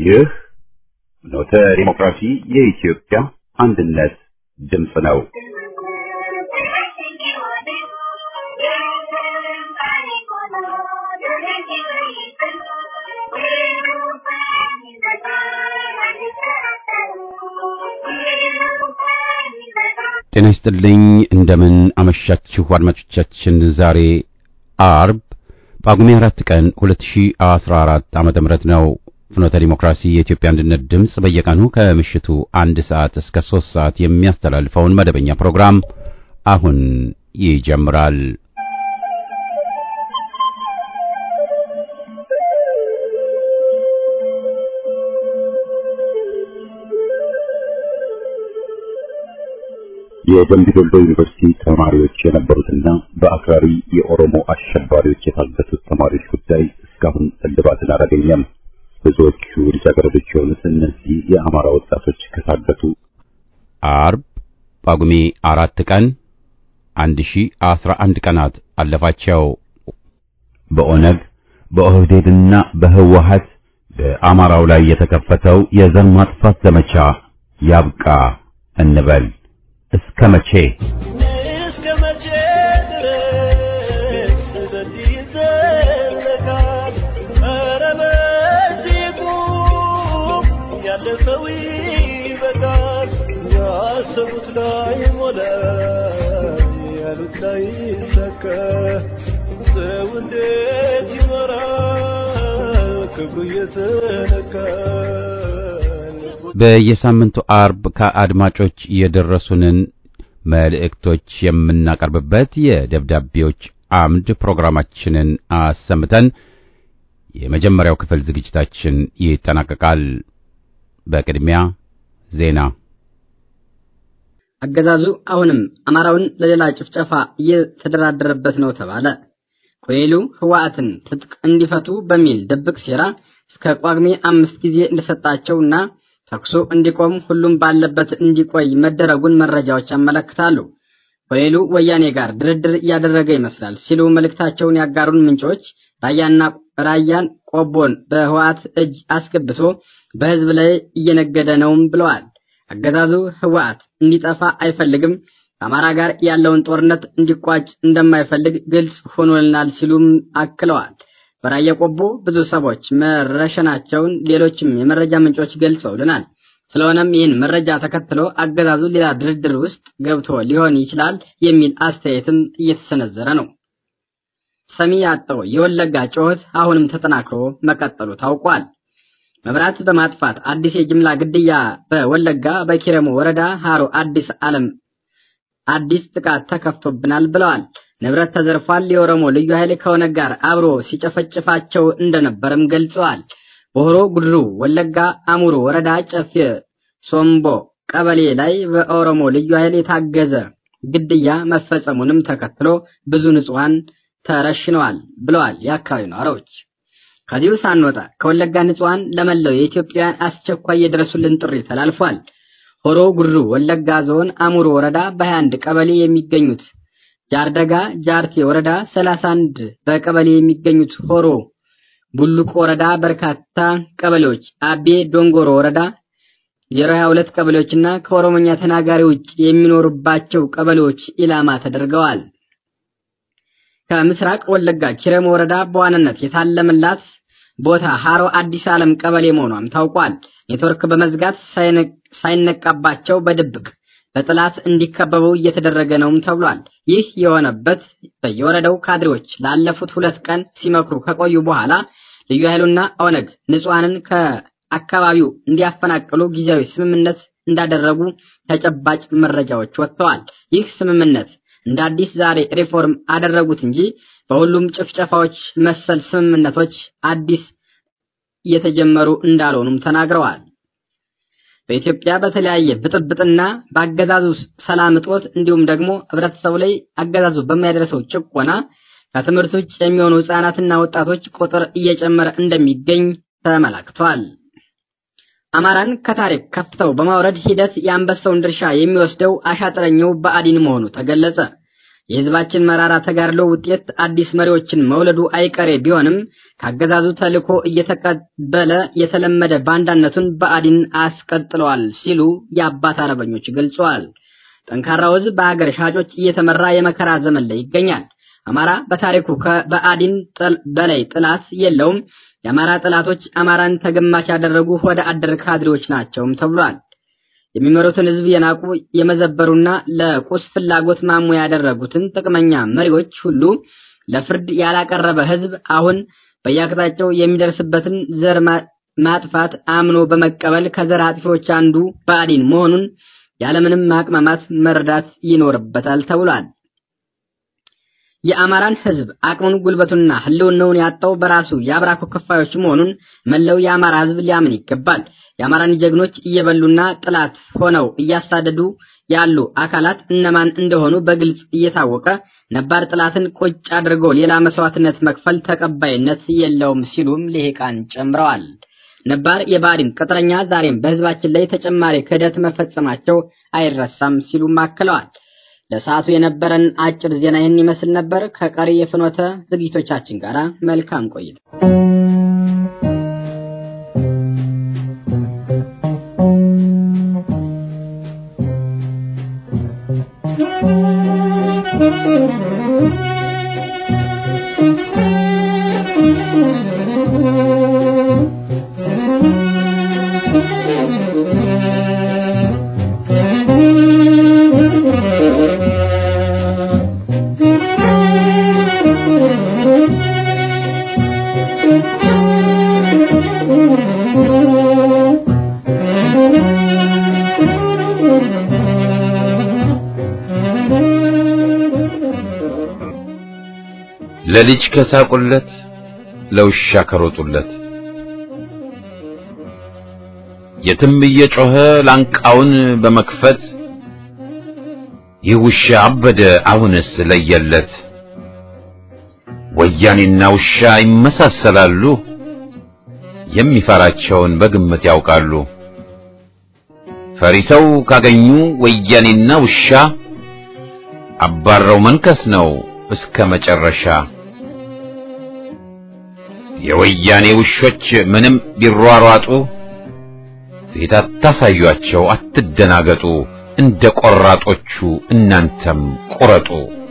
ይህ ኖተ ዲሞክራሲ የኢትዮጵያ አንድነት ድምፅ ነው። ጤና ይስጥልኝ። እንደምን አመሻችሁ አድማጮቻችን። ዛሬ አርብ ጳጉሜ አራት ቀን 2014 ዓመተ ምህረት ነው። ፍኖተ ዲሞክራሲ የኢትዮጵያ አንድነት ድምፅ በየቀኑ ከምሽቱ አንድ ሰዓት እስከ ሶስት ሰዓት የሚያስተላልፈውን መደበኛ ፕሮግራም አሁን ይጀምራል። የደምቢ ዶሎ ዩኒቨርሲቲ ተማሪዎች የነበሩትና በአክራሪ የኦሮሞ አሸባሪዎች የታገቱት ተማሪዎች ጉዳይ እስካሁን እልባትን አላገኘም። ብዙዎቹ ልጃገረዶች የሆኑት እነዚህ የአማራ ወጣቶች ከታገቱ አርብ ጳጉሜ አራት ቀን አንድ ሺ አስራ አንድ ቀናት አለፋቸው። በኦነግ በኦህዴድና በህወሀት በአማራው ላይ የተከፈተው የዘር ማጥፋት ዘመቻ ያብቃ እንበል። እስከ መቼ እስከ መቼ ድረስ በዚህ ይዘለቃል? ኧረ በዚህ ቁም፣ ያለፈው ይበቃል። ያሰቡት ላይ ሞላ፣ ያሉት ላይ ይሳካ። ሰው እንዴት ይኖራል ክብሩ እየተነካ? በየሳምንቱ አርብ ከአድማጮች የደረሱንን መልእክቶች የምናቀርብበት የደብዳቤዎች አምድ ፕሮግራማችንን አሰምተን የመጀመሪያው ክፍል ዝግጅታችን ይጠናቀቃል። በቅድሚያ ዜና። አገዛዙ አሁንም አማራውን ለሌላ ጭፍጨፋ እየተደራደረበት ነው ተባለ። ኮሎኔሉ ህወሓትን ትጥቅ እንዲፈቱ በሚል ድብቅ ሴራ እስከ ጳጉሜ አምስት ጊዜ እንደሰጣቸውና ተኩሱ እንዲቆም ሁሉም ባለበት እንዲቆይ መደረጉን መረጃዎች ያመለክታሉ። ኮሎኔሉ ወያኔ ጋር ድርድር እያደረገ ይመስላል ሲሉ መልእክታቸውን ያጋሩን ምንጮች ራያና ራያን ቆቦን በህወሓት እጅ አስገብቶ በህዝብ ላይ እየነገደ ነውም ብለዋል። አገዛዙ ህወሓት እንዲጠፋ አይፈልግም፣ ከአማራ ጋር ያለውን ጦርነት እንዲቋጭ እንደማይፈልግ ግልጽ ሆኖልናል ሲሉም አክለዋል። በራያ ቆቦ ብዙ ሰዎች መረሸናቸውን ሌሎችም የመረጃ ምንጮች ገልጸውልናል። ስለሆነም ይህን መረጃ ተከትሎ አገዛዙ ሌላ ድርድር ውስጥ ገብቶ ሊሆን ይችላል የሚል አስተያየትም እየተሰነዘረ ነው። ሰሚ ያጣው የወለጋ ጩኸት አሁንም ተጠናክሮ መቀጠሉ ታውቋል። መብራት በማጥፋት አዲስ የጅምላ ግድያ በወለጋ በኪረሙ ወረዳ ሃሮ አዲስ ዓለም አዲስ ጥቃት ተከፍቶብናል ብለዋል። ንብረት ተዘርፏል። የኦሮሞ ልዩ ኃይል ከኦነግ ጋር አብሮ ሲጨፈጭፋቸው እንደነበርም ገልጸዋል። በሆሮ ጉድሩ ወለጋ አሙሩ ወረዳ ጨፌ ሶምቦ ቀበሌ ላይ በኦሮሞ ልዩ ኃይል የታገዘ ግድያ መፈጸሙንም ተከትሎ ብዙ ንጹሐን ተረሽነዋል ብለዋል የአካባቢው ነዋሪዎች። ከዚሁ ሳንወጣ ከወለጋ ንጹሐን ለመላው የኢትዮጵያውያን አስቸኳይ የድረሱልን ጥሪ ተላልፏል። ሆሮ ጉድሩ ወለጋ ዞን አሙሩ ወረዳ በ21 ቀበሌ የሚገኙት ጃርደጋ ጃርቴ ወረዳ 31 በቀበሌ የሚገኙት ሆሮ ቡሉቅ ወረዳ በርካታ ቀበሌዎች አቤ ዶንጎሮ ወረዳ 022 ቀበሌዎችና ከኦሮሞኛ ተናጋሪ ውጭ የሚኖሩባቸው ቀበሌዎች ኢላማ ተደርገዋል። ከምስራቅ ወለጋ ኪረም ወረዳ በዋናነት የታለመላት ቦታ ሃሮ አዲስ ዓለም ቀበሌ መሆኗም ታውቋል። ኔትወርክ በመዝጋት ሳይነቃባቸው በድብቅ በጥላት እንዲከበቡ እየተደረገ ነውም ተብሏል። ይህ የሆነበት በየወረዳው ካድሬዎች ላለፉት ሁለት ቀን ሲመክሩ ከቆዩ በኋላ ልዩ ኃይሉና ኦነግ ንጹሐንን ከአካባቢው እንዲያፈናቅሉ ጊዜያዊ ስምምነት እንዳደረጉ ተጨባጭ መረጃዎች ወጥተዋል። ይህ ስምምነት እንደ አዲስ ዛሬ ሪፎርም አደረጉት እንጂ በሁሉም ጭፍጨፋዎች መሰል ስምምነቶች አዲስ እየተጀመሩ እንዳልሆኑም ተናግረዋል። በኢትዮጵያ በተለያየ ብጥብጥና በአገዛዙ ሰላም እጦት እንዲሁም ደግሞ ህብረተሰቡ ላይ አገዛዙ በሚያደርሰው ጭቆና ከትምህርት ውጭ የሚሆኑ ህጻናትና ወጣቶች ቁጥር እየጨመረ እንደሚገኝ ተመላክቷል። አማራን ከታሪክ ከፍተው በማውረድ ሂደት የአንበሳውን ድርሻ የሚወስደው አሻጥረኛው ብአዴን መሆኑ ተገለጸ። የህዝባችን መራራ ተጋድሎ ውጤት አዲስ መሪዎችን መውለዱ አይቀሬ ቢሆንም ካገዛዙ ተልዕኮ እየተቀበለ የተለመደ ባንዳነቱን ብአዴን አስቀጥለዋል ሲሉ የአባት አርበኞች ገልጸዋል። ጠንካራው ህዝብ በሀገር ሻጮች እየተመራ የመከራ ዘመን ላይ ይገኛል። አማራ በታሪኩ ከብአዴን በላይ ጥላት የለውም። የአማራ ጥላቶች አማራን ተገማች ያደረጉ ወደ አደር ካድሬዎች ናቸውም ተብሏል። የሚመሩትን ህዝብ የናቁ የመዘበሩና ለቁስ ፍላጎት ማሞ ያደረጉትን ጥቅመኛ መሪዎች ሁሉ ለፍርድ ያላቀረበ ህዝብ አሁን በየአቅጣጫው የሚደርስበትን ዘር ማጥፋት አምኖ በመቀበል ከዘር አጥፊዎች አንዱ ብአዴን መሆኑን ያለምንም ማቅማማት መረዳት ይኖርበታል ተብሏል። የአማራን ህዝብ አቅሙን ጉልበቱንና ህልውናውን ያጣው በራሱ የአብራኩ ክፋዮች መሆኑን መላው የአማራ ህዝብ ሊያምን ይገባል። የአማራን ጀግኖች እየበሉና ጥላት ሆነው እያሳደዱ ያሉ አካላት እነማን እንደሆኑ በግልጽ እየታወቀ ነባር ጥላትን ቁጭ አድርጎ ሌላ መስዋዕትነት መክፈል ተቀባይነት የለውም ሲሉም ልሂቃን ጨምረዋል። ነባር የብአዴን ቅጥረኛ ዛሬም በህዝባችን ላይ ተጨማሪ ክህደት መፈጸማቸው አይረሳም ሲሉም አክለዋል። ለሰዓቱ የነበረን አጭር ዜና ይህን ይመስል ነበር። ከቀሪ የፍኖተ ዝግጅቶቻችን ጋር መልካም ቆይታ ለልጅ ከሳቁለት ለውሻ ከሮጡለት የትም እየጮኸ ላንቃውን በመክፈት ይህ ውሻ አበደ አሁንስ ለየለት። ወያኔና ውሻ ይመሳሰላሉ፣ የሚፈራቸውን በግምት ያውቃሉ። ፈሪ ሰው ካገኙ ወያኔና ውሻ አባረው መንከስ ነው እስከ መጨረሻ። የወያኔ ውሾች ምንም ቢሯሯጡ ፊት አታሳዩአቸው፣ አትደናገጡ። እንደ ቆራጦቹ እናንተም ቁረጡ።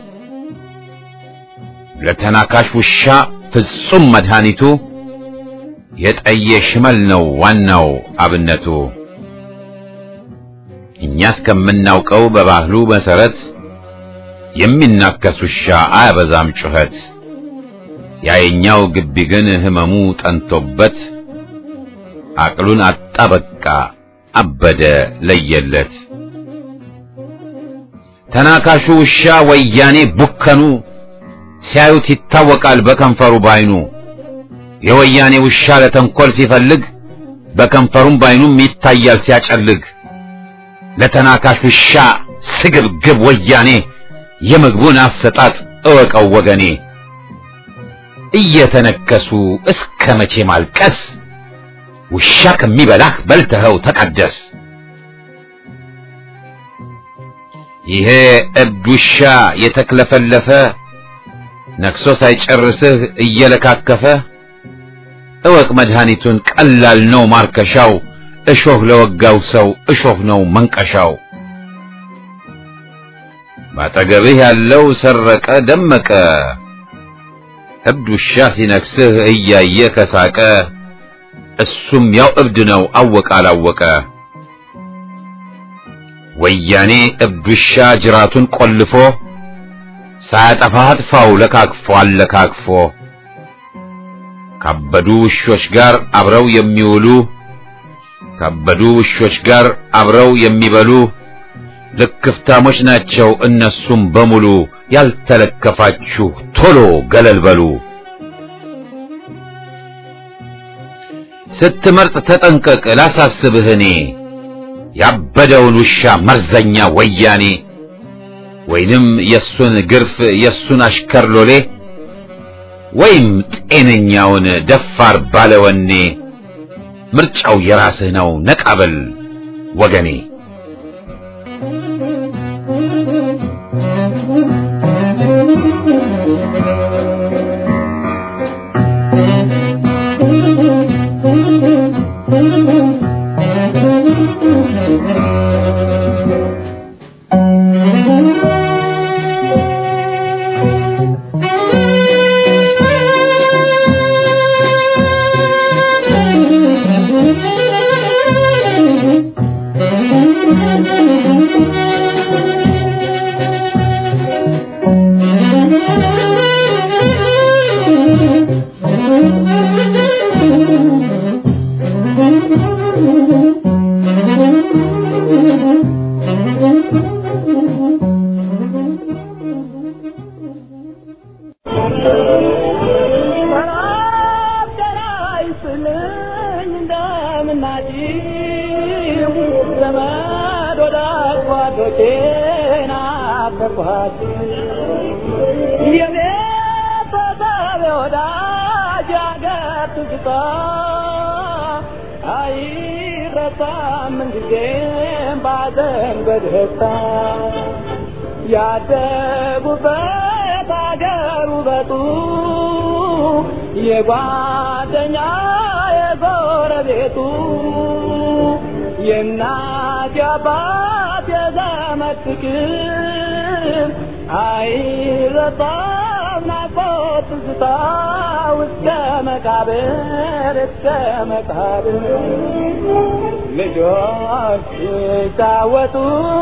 ለተናካሽ ውሻ ፍጹም መድኃኒቱ የጠየ ሽመል ነው ዋናው አብነቱ። እኛ እስከምናውቀው በባህሉ መሰረት የሚናከስ ውሻ አያበዛም ጩኸት። ያየኛው ግቢ ግን ህመሙ ጠንቶበት አቅሉን አጣ በቃ አበደ ለየለት። ተናካሹ ውሻ ወያኔ ቡከኑ ሲያዩት ይታወቃል በከንፈሩ ባይኑ። የወያኔ ውሻ ለተንኮል ሲፈልግ በከንፈሩም ባይኑም ይታያል ሲያጨልግ። ለተናካሽ ውሻ ስግብግብ ወያኔ የምግቡን አሰጣጥ እወቀው ወገኔ። እየተነከሱ እስከ መቼ ማልቀስ? ውሻ ከሚበላህ በልተኸው ተቀደስ። ይሄ እብድ ውሻ የተክለፈለፈ ነክሶ ሳይጨርስህ እየለካከፈ እወቅ መድኃኒቱን ቀላል ነው ማርከሻው። እሾህ ለወጋው ሰው እሾህ ነው መንቀሻው። ባጠገብህ ያለው ሰረቀ ደመቀ እብድ ውሻ ሲነክስህ እያየ ከሳቀ እሱም ያው እብድ ነው አወቀ አላወቀ። ወያኔ እብድ ውሻ ጅራቱን ቆልፎ ሳያጠፋ አጥፋው ለካክፎ አለካክፎ ካበዱ ውሾች ጋር አብረው የሚውሉ ካበዱ ውሾች ጋር አብረው የሚበሉ ልክፍታሞች ናቸው እነሱም በሙሉ። ያልተለከፋችሁ ቶሎ ገለል በሉ። ስትመርጥ ተጠንቀቅ ላሳስብህ እኔ ያበደውን ውሻ መርዘኛ ወያኔ ወይንም የሱን ግርፍ የሱን አሽከር ሎሌ ወይም ጤነኛውን ደፋር ባለወኔ ምርጫው የራስህ ነው ነቃበል ወገኔ። ናፈቀኝ እንደምናጭው ዘመድ ወዳጅ ጓዶቼ ናፈቅኋችሁ የኔ ተሳቢ ወዳጅ አገር ትዝታ አይረሳም ምንጊዜም ባዘን በደስታ ያደጉበት አገር ውበቱ የጓደኛ የጎረቤቱ የእናት የአባት የዘመድ ፍቅር አይረሳም ናፍቆት ትዝታ እስከ መቃብር እስከ መቃብር ልጆች ሲጫወቱ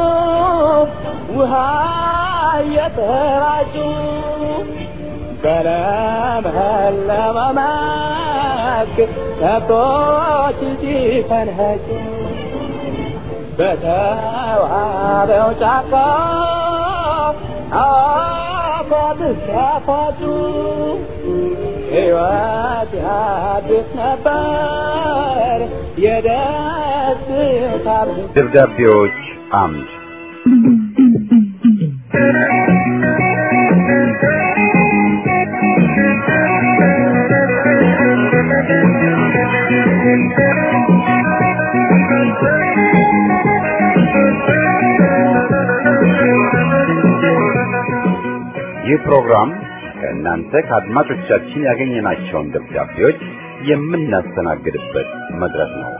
ውሃ እየተራጩ በለመለመ መስክ ከብቶች ሲፈንኸጩ በተዋበው ጫካ አፏብስ ያፏጩ ሕይወት ያድስ ነበር የደስታ ደብዳቤዎች አምድ ይህ ፕሮግራም ከእናንተ ከአድማጮቻችን ያገኘናቸውን ደብዳቤዎች የምናስተናግድበት መድረክ ነው።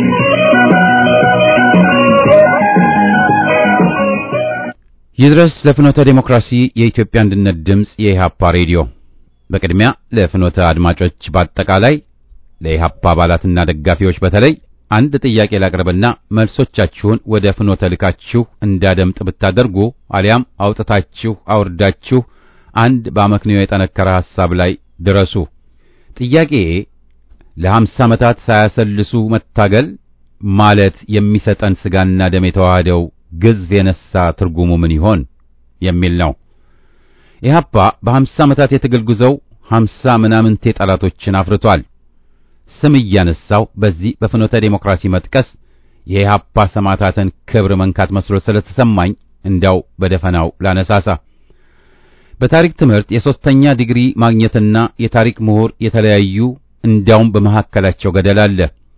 ይድረስ ለፍኖተ ዴሞክራሲ የኢትዮጵያ አንድነት ድምፅ የኢሃፓ ሬዲዮ። በቅድሚያ ለፍኖተ አድማጮች በአጠቃላይ ለኢሃፓ አባላትና ደጋፊዎች በተለይ አንድ ጥያቄ ላቅርብና መልሶቻችሁን ወደ ፍኖተ ልካችሁ እንዳደምጥ ብታደርጉ አሊያም አውጥታችሁ አውርዳችሁ አንድ በአመክንዮ የጠነከረ ሐሳብ ላይ ድረሱ። ጥያቄ ለሀምሳ ዓመታት ሳያሰልሱ መታገል ማለት የሚሰጠን ስጋና ደም የተዋህደው ግዝፍ የነሳ ትርጉሙ ምን ይሆን የሚል ነው። ኢህአፓ በሀምሳ ዓመታት የትግል ጉዞው ሀምሳ ምናምንቴ ጠላቶችን አፍርቷል። ስም እያነሳው በዚህ በፍኖተ ዴሞክራሲ መጥቀስ የኢህአፓ ሰማዕታትን ክብር መንካት መስሎ ስለተሰማኝ እንዲያው በደፈናው ላነሳሳ። በታሪክ ትምህርት የሶስተኛ ዲግሪ ማግኘትና የታሪክ ምሁር የተለያዩ እንዲያውም በመካከላቸው ገደል አለ።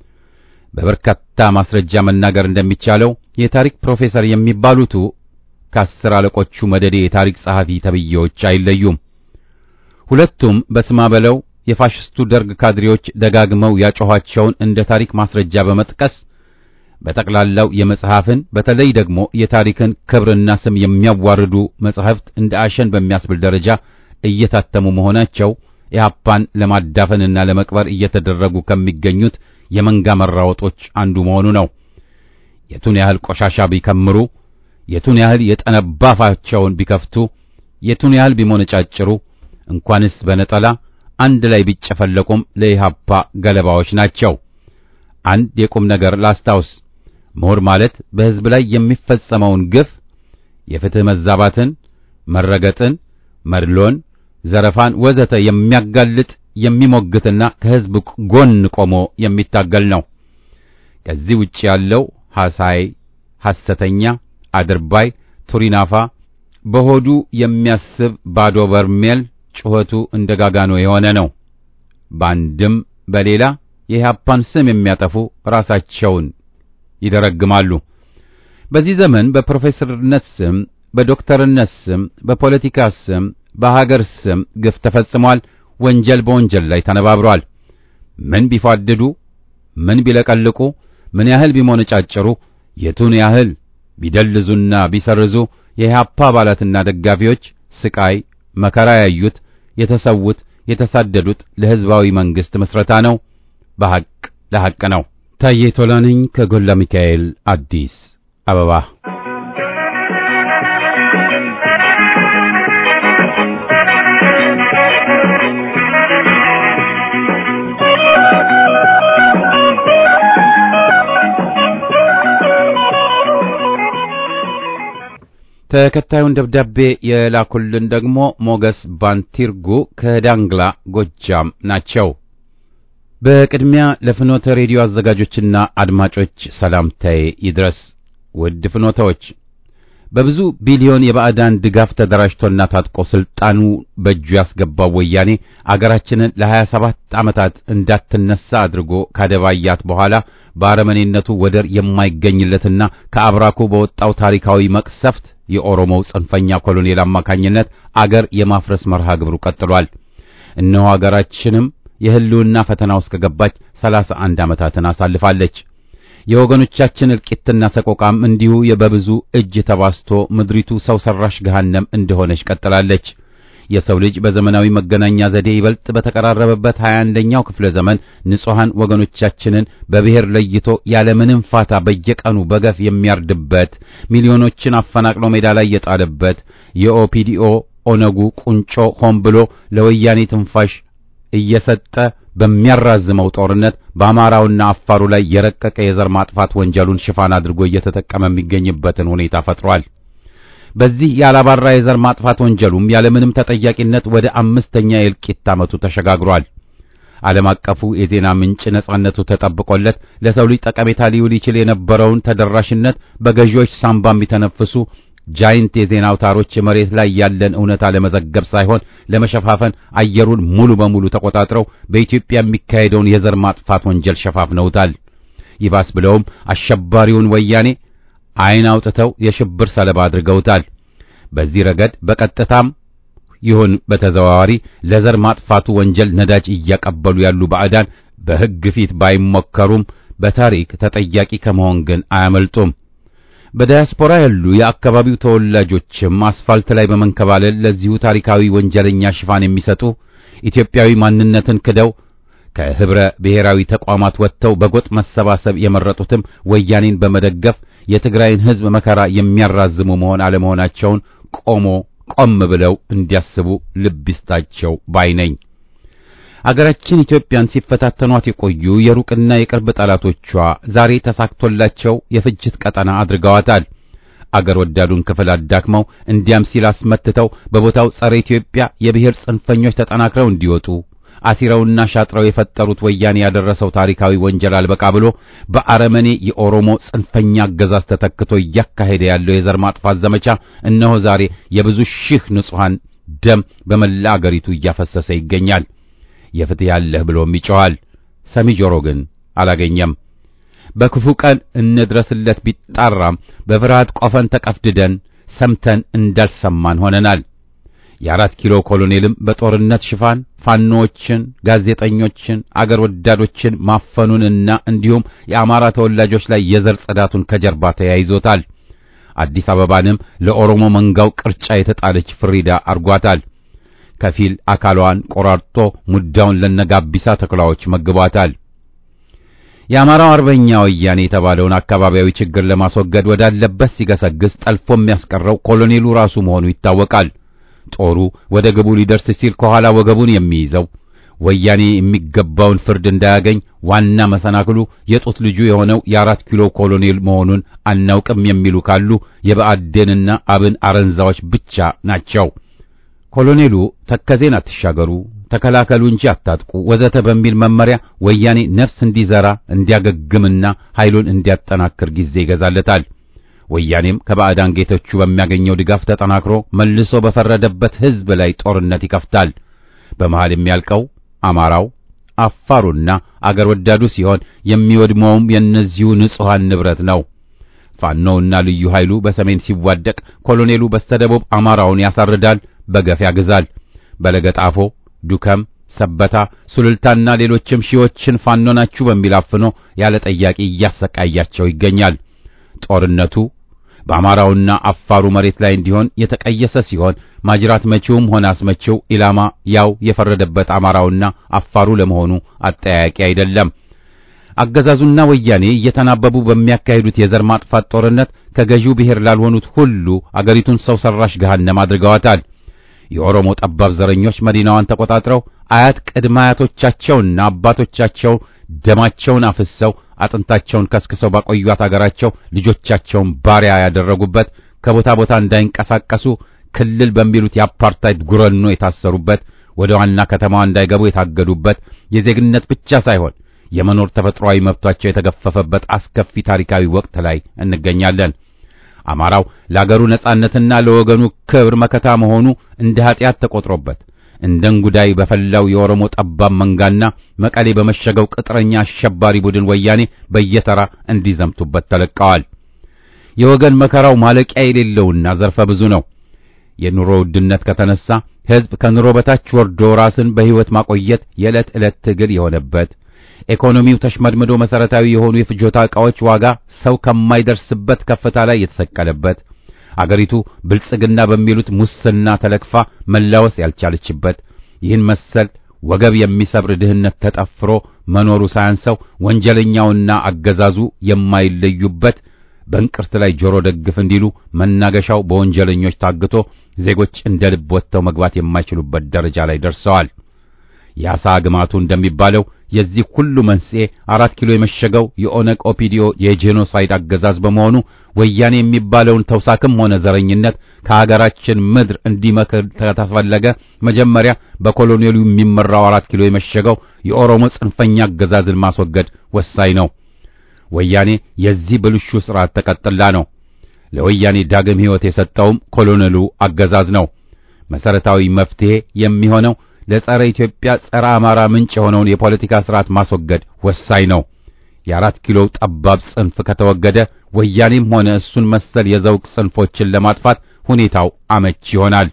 በበርካታ ማስረጃ መናገር እንደሚቻለው የታሪክ ፕሮፌሰር የሚባሉቱ ከአስር አለቆቹ መደዴ የታሪክ ጸሐፊ ተብዬዎች አይለዩም። ሁለቱም በስማ በለው የፋሽስቱ ደርግ ካድሬዎች ደጋግመው ያጮኋቸውን እንደ ታሪክ ማስረጃ በመጥቀስ በጠቅላላው የመጽሐፍን በተለይ ደግሞ የታሪክን ክብርና ስም የሚያዋርዱ መጽሐፍት እንደ አሸን በሚያስብል ደረጃ እየታተሙ መሆናቸው ኢህአፓን ለማዳፈንና ለመቅበር እየተደረጉ ከሚገኙት የመንጋ መራወጦች አንዱ መሆኑ ነው። የቱን ያህል ቆሻሻ ቢከምሩ፣ የቱን ያህል የጠነባ አፋቸውን ቢከፍቱ፣ የቱን ያህል ቢሞነጫጭሩ እንኳንስ በነጠላ አንድ ላይ ቢጨፈለቁም ለኢህአፓ ገለባዎች ናቸው። አንድ የቁም ነገር ላስታውስ። ምሁር ማለት በሕዝብ ላይ የሚፈጸመውን ግፍ፣ የፍትህ መዛባትን፣ መረገጥን፣ መድሎን፣ ዘረፋን ወዘተ የሚያጋልጥ የሚሞግትና ከሕዝብ ጎን ቆሞ የሚታገል ነው። ከዚህ ውጭ ያለው ሐሳይ፣ ሐሰተኛ፣ አድርባይ፣ ቱሪናፋ፣ በሆዱ የሚያስብ ባዶ በርሜል ጩኸቱ እንደ ጋጋኖ የሆነ ነው። በአንድም በሌላ የኢህአፓን ስም የሚያጠፉ ራሳቸውን ይደረግማሉ። በዚህ ዘመን በፕሮፌሰርነት ስም፣ በዶክተርነት ስም፣ በፖለቲካ ስም፣ በሀገር ስም ግፍ ተፈጽሟል። ወንጀል በወንጀል ላይ ተነባብሯል። ምን ቢፋድዱ፣ ምን ቢለቀልቁ፣ ምን ያህል ቢሞነጫጭሩ፣ የቱን ያህል ቢደልዙና ቢሰርዙ የኢህአፓ አባላትና ደጋፊዎች ስቃይ መከራ ያዩት የተሰዉት የተሳደዱት ለሕዝባዊ መንግሥት ምስረታ ነው። በሐቅ ለሐቅ ነው። ታዬ ቶላ ነኝ ከጎላ ሚካኤል አዲስ አበባ። ተከታዩን ደብዳቤ የላኩልን ደግሞ ሞገስ ባንቲርጉ ከዳንግላ ጎጃም ናቸው። በቅድሚያ ለፍኖተ ሬዲዮ አዘጋጆችና አድማጮች ሰላምታዬ ይድረስ። ውድ ፍኖተዎች በብዙ ቢሊዮን የባዕዳን ድጋፍ ተደራጅቶና ታጥቆ ስልጣኑ በእጁ ያስገባው ወያኔ አገራችንን ለሀያ ሰባት ዓመታት እንዳትነሳ አድርጎ ካደባያት በኋላ በአረመኔነቱ ወደር የማይገኝለትና ከአብራኩ በወጣው ታሪካዊ መቅሰፍት የኦሮሞው ጽንፈኛ ኮሎኔል አማካኝነት አገር የማፍረስ መርሃ ግብሩ ቀጥሏል። እነሆ አገራችንም የህልውና ፈተና ውስጥ ከገባች ሰላሳ አንድ ዓመታትን አሳልፋለች። የወገኖቻችን እልቂትና ሰቆቃም እንዲሁ በብዙ እጅ ተባስቶ ምድሪቱ ሰው ሰራሽ ገሃነም እንደሆነች ቀጥላለች። የሰው ልጅ በዘመናዊ መገናኛ ዘዴ ይበልጥ በተቀራረበበት 21ኛው ክፍለ ዘመን ንጹሐን ወገኖቻችንን በብሔር ለይቶ ያለምንም ፋታ በየቀኑ በገፍ የሚያርድበት፣ ሚሊዮኖችን አፈናቅሎ ሜዳ ላይ የጣለበት የኦፒዲኦ ኦነጉ ቁንጮ ሆን ብሎ ለወያኔ ትንፋሽ እየሰጠ በሚያራዝመው ጦርነት በአማራውና አፋሩ ላይ የረቀቀ የዘር ማጥፋት ወንጀሉን ሽፋን አድርጎ እየተጠቀመ የሚገኝበትን ሁኔታ ፈጥሯል። በዚህ ያላባራ የዘር ማጥፋት ወንጀሉም ያለምንም ተጠያቂነት ወደ አምስተኛ የእልቂት ዓመቱ ተሸጋግሯል። ዓለም አቀፉ የዜና ምንጭ ነጻነቱ ተጠብቆለት ለሰው ልጅ ጠቀሜታ ሊውል ይችል የነበረውን ተደራሽነት በገዢዎች ሳንባ የሚተነፍሱ ጃይንት የዜና አውታሮች መሬት ላይ ያለን እውነታ ለመዘገብ ሳይሆን ለመሸፋፈን አየሩን ሙሉ በሙሉ ተቆጣጥረው በኢትዮጵያ የሚካሄደውን የዘር ማጥፋት ወንጀል ሸፋፍነውታል። ይባስ ብለውም አሸባሪውን ወያኔ ዓይን አውጥተው የሽብር ሰለባ አድርገውታል። በዚህ ረገድ በቀጥታም ይሁን በተዘዋዋሪ ለዘር ማጥፋቱ ወንጀል ነዳጅ እያቀበሉ ያሉ ባዕዳን በሕግ ፊት ባይሞከሩም በታሪክ ተጠያቂ ከመሆን ግን አያመልጡም። በዳያስፖራ ያሉ የአካባቢው ተወላጆችም አስፋልት ላይ በመንከባለል ለዚሁ ታሪካዊ ወንጀለኛ ሽፋን የሚሰጡ ኢትዮጵያዊ ማንነትን ክደው ከህብረ ብሔራዊ ተቋማት ወጥተው በጎጥ መሰባሰብ የመረጡትም ወያኔን በመደገፍ የትግራይን ሕዝብ መከራ የሚያራዝሙ መሆን አለመሆናቸውን ቆሞ ቆም ብለው እንዲያስቡ ልብ ይስጣቸው ባይ ነኝ። አገራችን ኢትዮጵያን ሲፈታተኗት የቆዩ የሩቅና የቅርብ ጠላቶቿ ዛሬ ተሳክቶላቸው የፍጅት ቀጠና አድርገዋታል። አገር ወዳዱን ክፍል አዳክመው እንዲያም ሲል አስመትተው በቦታው ጸረ ኢትዮጵያ የብሔር ጽንፈኞች ተጠናክረው እንዲወጡ አሲረውና ሻጥረው የፈጠሩት ወያኔ ያደረሰው ታሪካዊ ወንጀል አልበቃ ብሎ በአረመኔ የኦሮሞ ጽንፈኛ አገዛዝ ተተክቶ እያካሄደ ያለው የዘር ማጥፋት ዘመቻ እነሆ ዛሬ የብዙ ሺህ ንጹሐን ደም በመላ አገሪቱ እያፈሰሰ ይገኛል። የፍትህ ያለህ ብሎም ይጮኻል። ሰሚ ጆሮ ግን አላገኘም። በክፉ ቀን እንድረስለት ቢጣራም በፍርሃት ቆፈን ተቀፍድደን ሰምተን እንዳልሰማን ሆነናል። የአራት ኪሎ ኮሎኔልም በጦርነት ሽፋን ፋኖዎችን፣ ጋዜጠኞችን፣ አገር ወዳዶችን ማፈኑንና እንዲሁም የአማራ ተወላጆች ላይ የዘር ጽዳቱን ከጀርባ ተያይዞታል። አዲስ አበባንም ለኦሮሞ መንጋው ቅርጫ የተጣለች ፍሪዳ አርጓታል። ከፊል አካሏን ቆራርጦ ሙዳውን ለነጋቢሳ ተኩላዎች መግቧታል። የአማራው አርበኛ ወያኔ የተባለውን አካባቢያዊ ችግር ለማስወገድ ወዳለበት ሲገሰግስ ጠልፎ የሚያስቀረው ኮሎኔሉ ራሱ መሆኑ ይታወቃል። ጦሩ ወደ ግቡ ሊደርስ ሲል ከኋላ ወገቡን የሚይዘው ወያኔ የሚገባውን ፍርድ እንዳያገኝ ዋና መሰናክሉ የጡት ልጁ የሆነው የአራት ኪሎ ኮሎኔል መሆኑን አናውቅም የሚሉ ካሉ የብአዴንና አብን አረንዛዎች ብቻ ናቸው። ኮሎኔሉ ተከዜን አትሻገሩ፣ ተከላከሉ እንጂ አታጥቁ ወዘተ በሚል መመሪያ ወያኔ ነፍስ እንዲዘራ እንዲያገግምና ኃይሉን እንዲያጠናክር ጊዜ ይገዛለታል። ወያኔም ከባዕዳን ጌቶቹ በሚያገኘው ድጋፍ ተጠናክሮ መልሶ በፈረደበት ሕዝብ ላይ ጦርነት ይከፍታል። በመሃል የሚያልቀው አማራው፣ አፋሩና አገር ወዳዱ ሲሆን የሚወድመውም የእነዚሁ ንጹሐን ንብረት ነው። ፋኖውና ልዩ ኃይሉ በሰሜን ሲዋደቅ፣ ኮሎኔሉ በስተደቡብ አማራውን ያሳርዳል፣ በገፍ ያግዛል። በለገጣፎ፣ ዱከም፣ ሰበታ፣ ሱልልታና ሌሎችም ሺዎችን ፋኖ ናችሁ በሚል አፍኖ ያለ ጠያቂ እያሰቃያቸው ይገኛል። ጦርነቱ በአማራውና አፋሩ መሬት ላይ እንዲሆን የተቀየሰ ሲሆን ማጅራት መቺውም ሆነ አስመቺው ኢላማ ያው የፈረደበት አማራውና አፋሩ ለመሆኑ አጠያያቂ አይደለም። አገዛዙና ወያኔ እየተናበቡ በሚያካሂዱት የዘር ማጥፋት ጦርነት ከገዢው ብሔር ላልሆኑት ሁሉ አገሪቱን ሰው ሰራሽ ገሃነም አድርገዋታል። የኦሮሞ ጠባብ ዘረኞች መዲናዋን ተቆጣጥረው አያት ቅድመ አያቶቻቸውና አባቶቻቸው ደማቸውን አፍሰው አጥንታቸውን ከስክሰው ባቆዩት አገራቸው ልጆቻቸውን ባሪያ ያደረጉበት ከቦታ ቦታ እንዳይንቀሳቀሱ ክልል በሚሉት የአፓርታይድ ጉረኖ የታሰሩበት ወደ ዋና ከተማዋ እንዳይገቡ የታገዱበት የዜግነት ብቻ ሳይሆን የመኖር ተፈጥሯዊ መብቷቸው የተገፈፈበት አስከፊ ታሪካዊ ወቅት ላይ እንገኛለን። አማራው ለአገሩ ነጻነትና ለወገኑ ክብር መከታ መሆኑ እንደ ኀጢአት ተቆጥሮበት እንደ እንጉዳይ በፈላው የኦሮሞ ጠባብ መንጋና መቀሌ በመሸገው ቅጥረኛ አሸባሪ ቡድን ወያኔ በየተራ እንዲዘምቱበት ተለቀዋል። የወገን መከራው ማለቂያ የሌለውና ዘርፈ ብዙ ነው። የኑሮ ውድነት ከተነሳ ሕዝብ ከኑሮ በታች ወርዶ ራስን በሕይወት ማቆየት የዕለት ዕለት ትግል የሆነበት ኢኮኖሚው ተሽመድምዶ መሰረታዊ የሆኑ የፍጆታ ዕቃዎች ዋጋ ሰው ከማይደርስበት ከፍታ ላይ የተሰቀለበት አገሪቱ ብልጽግና በሚሉት ሙስና ተለክፋ መላወስ ያልቻለችበት ይህን መሰል ወገብ የሚሰብር ድህነት ተጠፍሮ መኖሩ ሳያንሰው ወንጀለኛውና አገዛዙ የማይለዩበት በእንቅርት ላይ ጆሮ ደግፍ እንዲሉ መናገሻው በወንጀለኞች ታግቶ ዜጎች እንደ ልብ ወጥተው መግባት የማይችሉበት ደረጃ ላይ ደርሰዋል። የአሳ ግማቱ እንደሚባለው የዚህ ሁሉ መንስኤ አራት ኪሎ የመሸገው የኦነግ ኦፒዲዮ የጄኖሳይድ አገዛዝ በመሆኑ ወያኔ የሚባለውን ተውሳክም ሆነ ዘረኝነት ከሀገራችን ምድር እንዲመክር ከተፈለገ መጀመሪያ በኮሎኔሉ የሚመራው አራት ኪሎ የመሸገው የኦሮሞ ጽንፈኛ አገዛዝን ማስወገድ ወሳኝ ነው። ወያኔ የዚህ ብልሹ ስርዓት ተቀጥላ ነው። ለወያኔ ዳግም ሕይወት የሰጠውም ኮሎኔሉ አገዛዝ ነው። መሰረታዊ መፍትሄ የሚሆነው ለጸረ ኢትዮጵያ ጸረ አማራ ምንጭ የሆነውን የፖለቲካ ስርዓት ማስወገድ ወሳኝ ነው። የአራት ኪሎ ጠባብ ጽንፍ ከተወገደ ወያኔም ሆነ እሱን መሰል የዘውግ ጽንፎችን ለማጥፋት ሁኔታው አመች ይሆናል።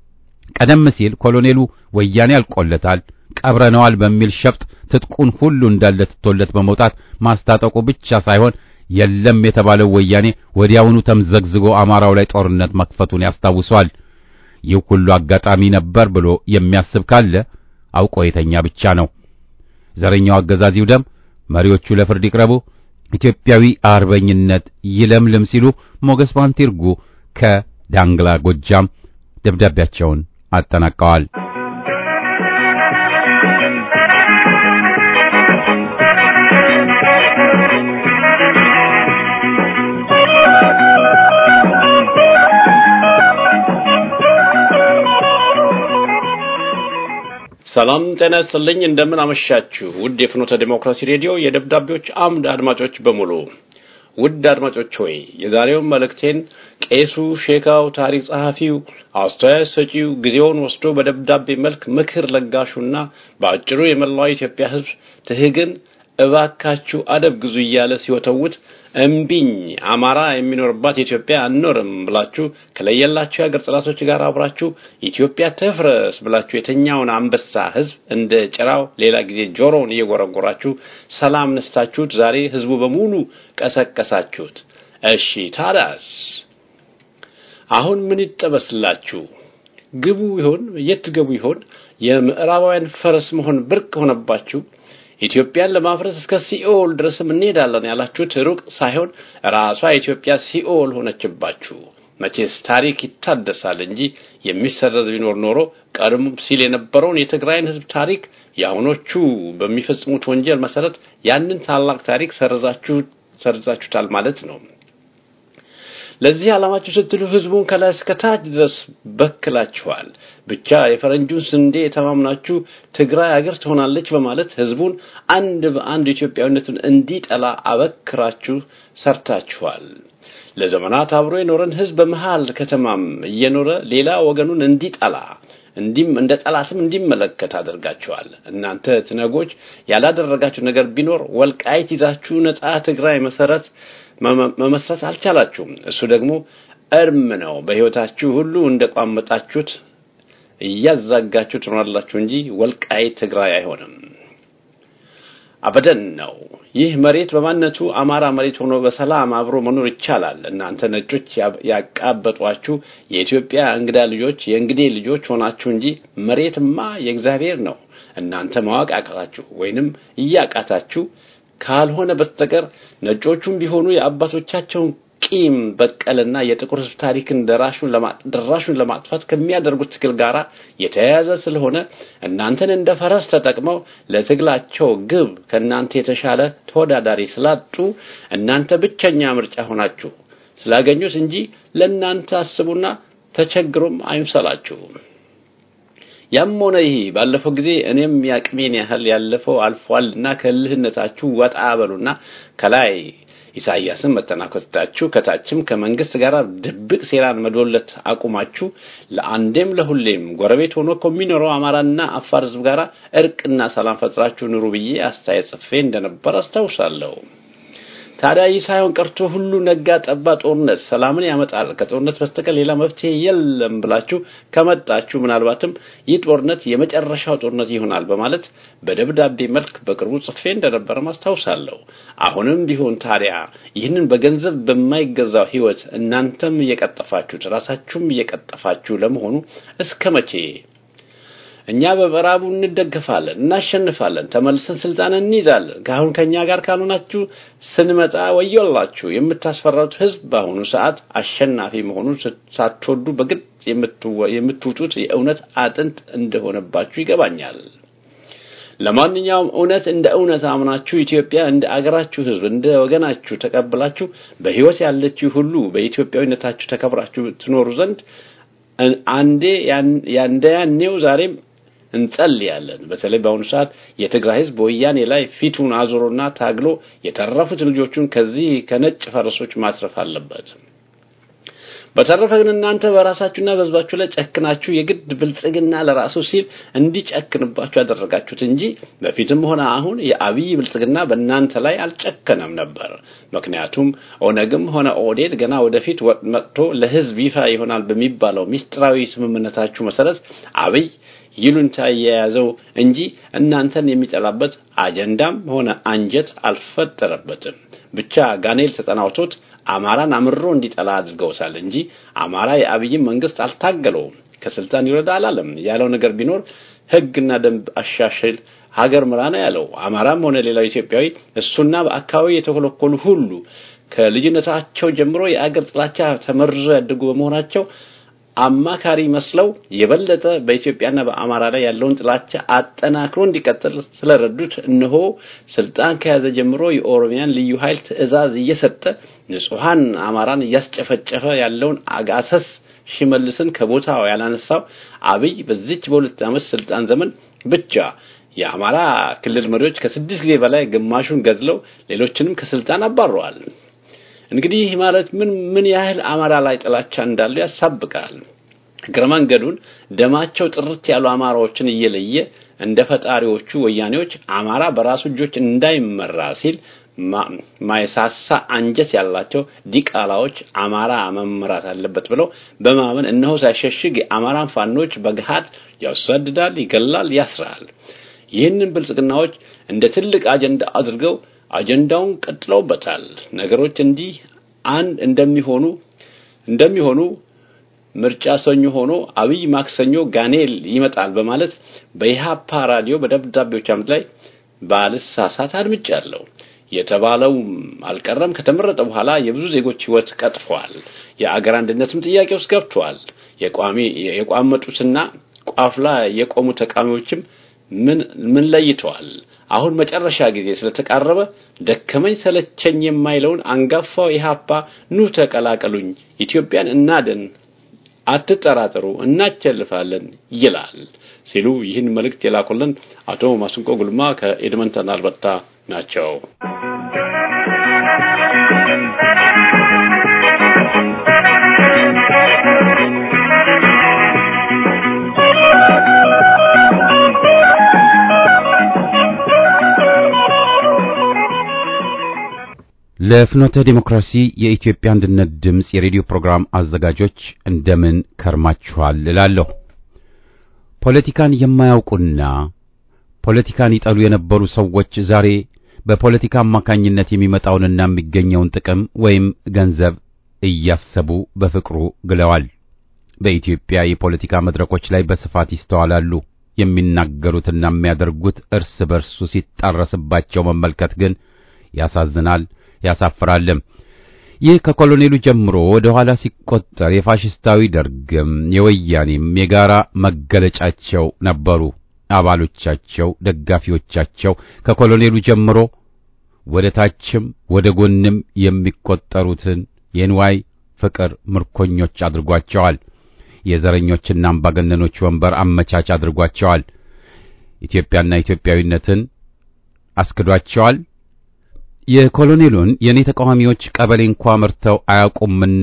ቀደም ሲል ኮሎኔሉ ወያኔ አልቆለታል፣ ቀብረነዋል በሚል ሸፍጥ ትጥቁን ሁሉ እንዳለ ትቶለት በመውጣት ማስታጠቁ ብቻ ሳይሆን የለም የተባለው ወያኔ ወዲያውኑ ተምዘግዝጎ አማራው ላይ ጦርነት መክፈቱን ያስታውሷል። ይህ ሁሉ አጋጣሚ ነበር ብሎ የሚያስብ ካለ አውቆ የተኛ ብቻ ነው። ዘረኛው አገዛዝ ይውደም፣ መሪዎቹ ለፍርድ ይቅረቡ፣ ኢትዮጵያዊ አርበኝነት ይለምልም ሲሉ ሞገስ ባንቲርጉ ከዳንግላ ጎጃም ደብዳቤያቸውን አጠናቀዋል። ሰላም ጤና ይስጥልኝ። እንደምን አመሻችሁ ውድ የፍኖተ ዴሞክራሲ ሬዲዮ የደብዳቤዎች አምድ አድማጮች በሙሉ። ውድ አድማጮች ሆይ የዛሬውን መልእክቴን ቄሱ፣ ሼካው፣ ታሪክ ጸሐፊው፣ አስተያየት ሰጪው ጊዜውን ወስዶ በደብዳቤ መልክ ምክር ለጋሹና በአጭሩ የመላው ኢትዮጵያ ሕዝብ ትህግን እባካችሁ አደብ ግዙ እያለ ሲወተውት እምቢኝ አማራ የሚኖርባት ኢትዮጵያ አንኖርም ብላችሁ ከለየላችሁ የሀገር ጠላቶች ጋር አብራችሁ ኢትዮጵያ ትፍረስ ብላችሁ የተኛውን አንበሳ ህዝብ እንደ ጭራው ሌላ ጊዜ ጆሮውን እየጎረጎራችሁ ሰላም ነስታችሁት ዛሬ ህዝቡ በሙሉ ቀሰቀሳችሁት። እሺ ታዲያስ አሁን ምን ይጠበስላችሁ? ግቡ ይሆን? የት ገቡ ይሆን? የምዕራባውያን ፈረስ መሆን ብርቅ ሆነባችሁ? ኢትዮጵያን ለማፍረስ እስከ ሲኦል ድረስም እንሄዳለን ያላችሁት ሩቅ ሳይሆን ራሷ ኢትዮጵያ ሲኦል ሆነችባችሁ። መቼስ ታሪክ ይታደሳል እንጂ የሚሰረዝ ቢኖር ኖሮ ቀድሞ ሲል የነበረውን የትግራይን ህዝብ ታሪክ የአሁኖቹ በሚፈጽሙት ወንጀል መሰረት ያንን ታላቅ ታሪክ ሰርዛችሁ ሰርዛችሁታል ማለት ነው። ለዚህ ዓላማችሁ ስትሉ ህዝቡን ከላይ እስከ ታች ድረስ በክላችኋል። ብቻ የፈረንጁን ስንዴ የተማምናችሁ ትግራይ አገር ትሆናለች በማለት ህዝቡን አንድ በአንድ ኢትዮጵያዊነቱን እንዲጠላ አበክራችሁ ሰርታችኋል። ለዘመናት አብሮ የኖረን ህዝብ በመሃል ከተማም እየኖረ ሌላ ወገኑን እንዲጠላ እንዲም እንደ ጠላትም እንዲመለከት አድርጋችኋል። እናንተ ትነጎች ያላደረጋችሁ ነገር ቢኖር ወልቃይት ይዛችሁ ነጻ ትግራይ መሰረት መመስረት አልቻላችሁም። እሱ ደግሞ እርም ነው። በህይወታችሁ ሁሉ እንደቋመጣችሁት እያዛጋችሁ ትኖራላችሁ እንጂ ወልቃይት ትግራይ አይሆንም። አበደን ነው። ይህ መሬት በማንነቱ አማራ መሬት ሆኖ በሰላም አብሮ መኖር ይቻላል። እናንተ ነጮች ያቃበጧችሁ የኢትዮጵያ እንግዳ ልጆች የእንግዴ ልጆች ሆናችሁ እንጂ መሬትማ የእግዚአብሔር ነው። እናንተ ማወቅ ያቃታችሁ ወይንም እያቃታችሁ ካልሆነ በስተቀር ነጮቹም ቢሆኑ የአባቶቻቸውን ቂም በቀልና የጥቁር ህዝብ ታሪክን ደራሹን ደራሹን ለማጥፋት ከሚያደርጉት ትግል ጋራ የተያያዘ ስለሆነ እናንተን እንደ ፈረስ ተጠቅመው ለትግላቸው ግብ ከእናንተ የተሻለ ተወዳዳሪ ስላጡ እናንተ ብቸኛ ምርጫ ሆናችሁ ስላገኙት እንጂ ለእናንተ አስቡና ተቸግሮም አይምሰላችሁ። ያም ሆነ ይህ ባለፈው ጊዜ እኔም ያቅሜን ያህል ያለፈው አልፏልና ከልህነታችሁ ወጣ በሉና ከላይ ኢሳያስን መተናኮታችሁ ከታችም ከመንግስት ጋር ድብቅ ሴራን መዶለት አቁማችሁ ለአንዴም ለሁሌም ጎረቤት ሆኖ ከሚኖረው አማራና አፋር ህዝብ ጋር እርቅና ሰላም ፈጥራችሁ ኑሩ ብዬ አስተያየት ጽፌ እንደነበር አስታውሳለሁ። ታዲያ ይህ ሳይሆን ቀርቶ ሁሉ ነጋ ጠባ ጦርነት ሰላምን ያመጣል፣ ከጦርነት በስተቀር ሌላ መፍትሄ የለም ብላችሁ ከመጣችሁ ምናልባትም ይህ ጦርነት የመጨረሻው ጦርነት ይሆናል በማለት በደብዳቤ መልክ በቅርቡ ጽፌ እንደነበረ ማስታውሳለሁ። አሁንም ቢሆን ታዲያ ይህንን በገንዘብ በማይገዛው ህይወት እናንተም እየቀጠፋችሁት ራሳችሁም እየቀጠፋችሁ ለመሆኑ እስከ መቼ? እኛ በምዕራቡ እንደገፋለን፣ እናሸንፋለን፣ ተመልሰን ስልጣን እንይዛለን። ከአሁን ከኛ ጋር ካልሆናችሁ ስንመጣ ወዮላችሁ። የምታስፈራሩት ህዝብ በአሁኑ ሰዓት አሸናፊ መሆኑን ሳትወዱ በግድ የምትውጡት የእውነት አጥንት እንደሆነባችሁ ይገባኛል። ለማንኛውም እውነት እንደ እውነት አምናችሁ ኢትዮጵያ እንደ አገራችሁ ህዝብ እንደ ወገናችሁ ተቀብላችሁ በህይወት ያለችው ሁሉ በኢትዮጵያዊነታችሁ ተከብራችሁ ትኖሩ ዘንድ አንዴ ያንደ ያኔው ዛሬም እንጸልያለን። በተለይ በአሁኑ ሰዓት የትግራይ ህዝብ በወያኔ ላይ ፊቱን አዙሮና ታግሎ የተረፉት ልጆቹን ከዚህ ከነጭ ፈረሶች ማስረፍ አለበት። በተረፈ ግን እናንተ በራሳችሁና በህዝባችሁ ላይ ጨክናችሁ የግድ ብልጽግና ለራሱ ሲል እንዲጨክንባችሁ ያደረጋችሁት እንጂ በፊትም ሆነ አሁን የአብይ ብልጽግና በእናንተ ላይ አልጨከነም ነበር። ምክንያቱም ኦነግም ሆነ ኦዴድ ገና ወደፊት መጥቶ ለህዝብ ይፋ ይሆናል በሚባለው ሚስጥራዊ ስምምነታችሁ መሰረት አብይ ይሉንታ የያዘው እንጂ እናንተን የሚጠላበት አጀንዳም ሆነ አንጀት አልፈጠረበትም። ብቻ ጋኔል ተጠናውቶት አማራን አምሮ እንዲጠላ አድርገውታል እንጂ አማራ የአብይን መንግስት አልታገለውም። ከስልጣን ይወረድ አላለም። ያለው ነገር ቢኖር ህግና ደንብ አሻሽል ሀገር ምራ ነው ያለው። አማራም ሆነ ሌላው ኢትዮጵያዊ እሱና በአካባቢ የተኮለኮሉ ሁሉ ከልጅነታቸው ጀምሮ የአገር ጥላቻ ተመርዘው ያደጉ በመሆናቸው አማካሪ መስለው የበለጠ በኢትዮጵያና በአማራ ላይ ያለውን ጥላቻ አጠናክሮ እንዲቀጥል ስለረዱት እነሆ ስልጣን ከያዘ ጀምሮ የኦሮሚያን ልዩ ኃይል ትዕዛዝ እየሰጠ ንጹሃን አማራን እያስጨፈጨፈ ያለውን አጋሰስ ሽመልስን ከቦታው ያላነሳው አብይ በዚች በሁለት ዓመት ስልጣን ዘመን ብቻ የአማራ ክልል መሪዎች ከስድስት ጊዜ በላይ ግማሹን ገድለው ሌሎችንም ከስልጣን አባረዋል። እንግዲህ ማለት ምን ምን ያህል አማራ ላይ ጥላቻ እንዳለው ያሳብቃል። እግረ መንገዱን ደማቸው ጥርት ያሉ አማራዎችን እየለየ እንደ ፈጣሪዎቹ ወያኔዎች አማራ በራሱ እጆች እንዳይመራ ሲል ማይሳሳ አንጀት ያላቸው ዲቃላዎች አማራ መመራት አለበት ብለው በማመን እነሆ ሳይሸሽግ የአማራን ፋኖች በገሃድ ያሳድዳል፣ ይገላል፣ ያስራል። ይህንን ብልጽግናዎች እንደ ትልቅ አጀንዳ አድርገው አጀንዳውን ቀጥለውበታል። ነገሮች እንዲህ አንድ እንደሚሆኑ እንደሚሆኑ ምርጫ ሰኞ ሆኖ አብይ ማክሰኞ ጋኔል ይመጣል በማለት በኢሃፓ ራዲዮ በደብዳቤዎች አምድ ላይ ባልሳሳት አድምጫለሁ። የተባለው አልቀረም። ከተመረጠ በኋላ የብዙ ዜጎች ህይወት ቀጥፏል። የአገር አንድነትም ጥያቄ ውስጥ ገብቷል። የቋሚ የቋመጡትና ቋፍ ላይ የቆሙ ተቃዋሚዎችም ምን ምን ለይተዋል። አሁን መጨረሻ ጊዜ ስለተቃረበ ደከመኝ ሰለቸኝ የማይለውን አንጋፋው ኢሃፓ ኑ ተቀላቀሉኝ፣ ኢትዮጵያን እናድን፣ አትጠራጠሩ፣ እናቸልፋለን ይላል ሲሉ ይህን መልእክት የላኩልን አቶ ማስንቆ ጉልማ ከኤድመንተን አልበርታ ናቸው። ለፍኖተ ዲሞክራሲ የኢትዮጵያ አንድነት ድምፅ የሬዲዮ ፕሮግራም አዘጋጆች እንደምን ከርማችኋል እላለሁ። ፖለቲካን የማያውቁና ፖለቲካን ይጠሉ የነበሩ ሰዎች ዛሬ በፖለቲካ አማካኝነት የሚመጣውንና የሚገኘውን ጥቅም ወይም ገንዘብ እያሰቡ በፍቅሩ ግለዋል። በኢትዮጵያ የፖለቲካ መድረኮች ላይ በስፋት ይስተዋላሉ። የሚናገሩትና የሚያደርጉት እርስ በርሱ ሲጣረስባቸው መመልከት ግን ያሳዝናል ያሳፍራልም። ይህ ከኮሎኔሉ ጀምሮ ወደ ኋላ ሲቆጠር የፋሽስታዊ ደርግም የወያኔም የጋራ መገለጫቸው ነበሩ። አባሎቻቸው፣ ደጋፊዎቻቸው ከኮሎኔሉ ጀምሮ ወደ ታችም ወደ ጎንም የሚቆጠሩትን የንዋይ ፍቅር ምርኮኞች አድርጓቸዋል። የዘረኞችና አምባገነኖች ወንበር አመቻች አድርጓቸዋል። ኢትዮጵያና ኢትዮጵያዊነትን አስክዷቸዋል። የኮሎኔሉን የኔ ተቃዋሚዎች ቀበሌ እንኳ መርተው አያውቁምና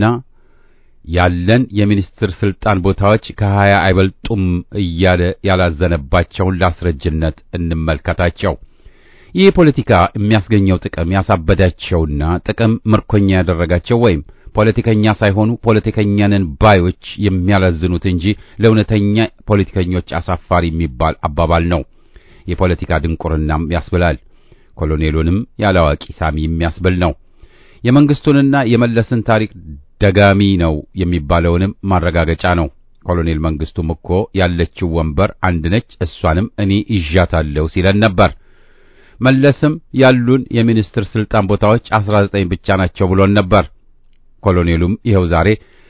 ያለን የሚኒስትር ስልጣን ቦታዎች ከሀያ አይበልጡም እያለ ያላዘነባቸውን ላስረጅነት እንመልከታቸው። ይህ ፖለቲካ የሚያስገኘው ጥቅም ያሳበዳቸውና ጥቅም ምርኮኛ ያደረጋቸው ወይም ፖለቲከኛ ሳይሆኑ ፖለቲከኛንን ባዮች የሚያላዝኑት እንጂ ለእውነተኛ ፖለቲከኞች አሳፋሪ የሚባል አባባል ነው። የፖለቲካ ድንቁርናም ያስብላል። ኮሎኔሉንም ያላዋቂ ሳሚ የሚያስብል ነው። የመንግስቱንና የመለስን ታሪክ ደጋሚ ነው የሚባለውንም ማረጋገጫ ነው። ኮሎኔል መንግስቱም እኮ ያለችው ወንበር አንድ ነች፣ እሷንም እኔ ይዣታለሁ ሲለን ነበር። መለስም ያሉን የሚኒስትር ስልጣን ቦታዎች አስራ ዘጠኝ ብቻ ናቸው ብሎን ነበር። ኮሎኔሉም ይኸው ዛሬ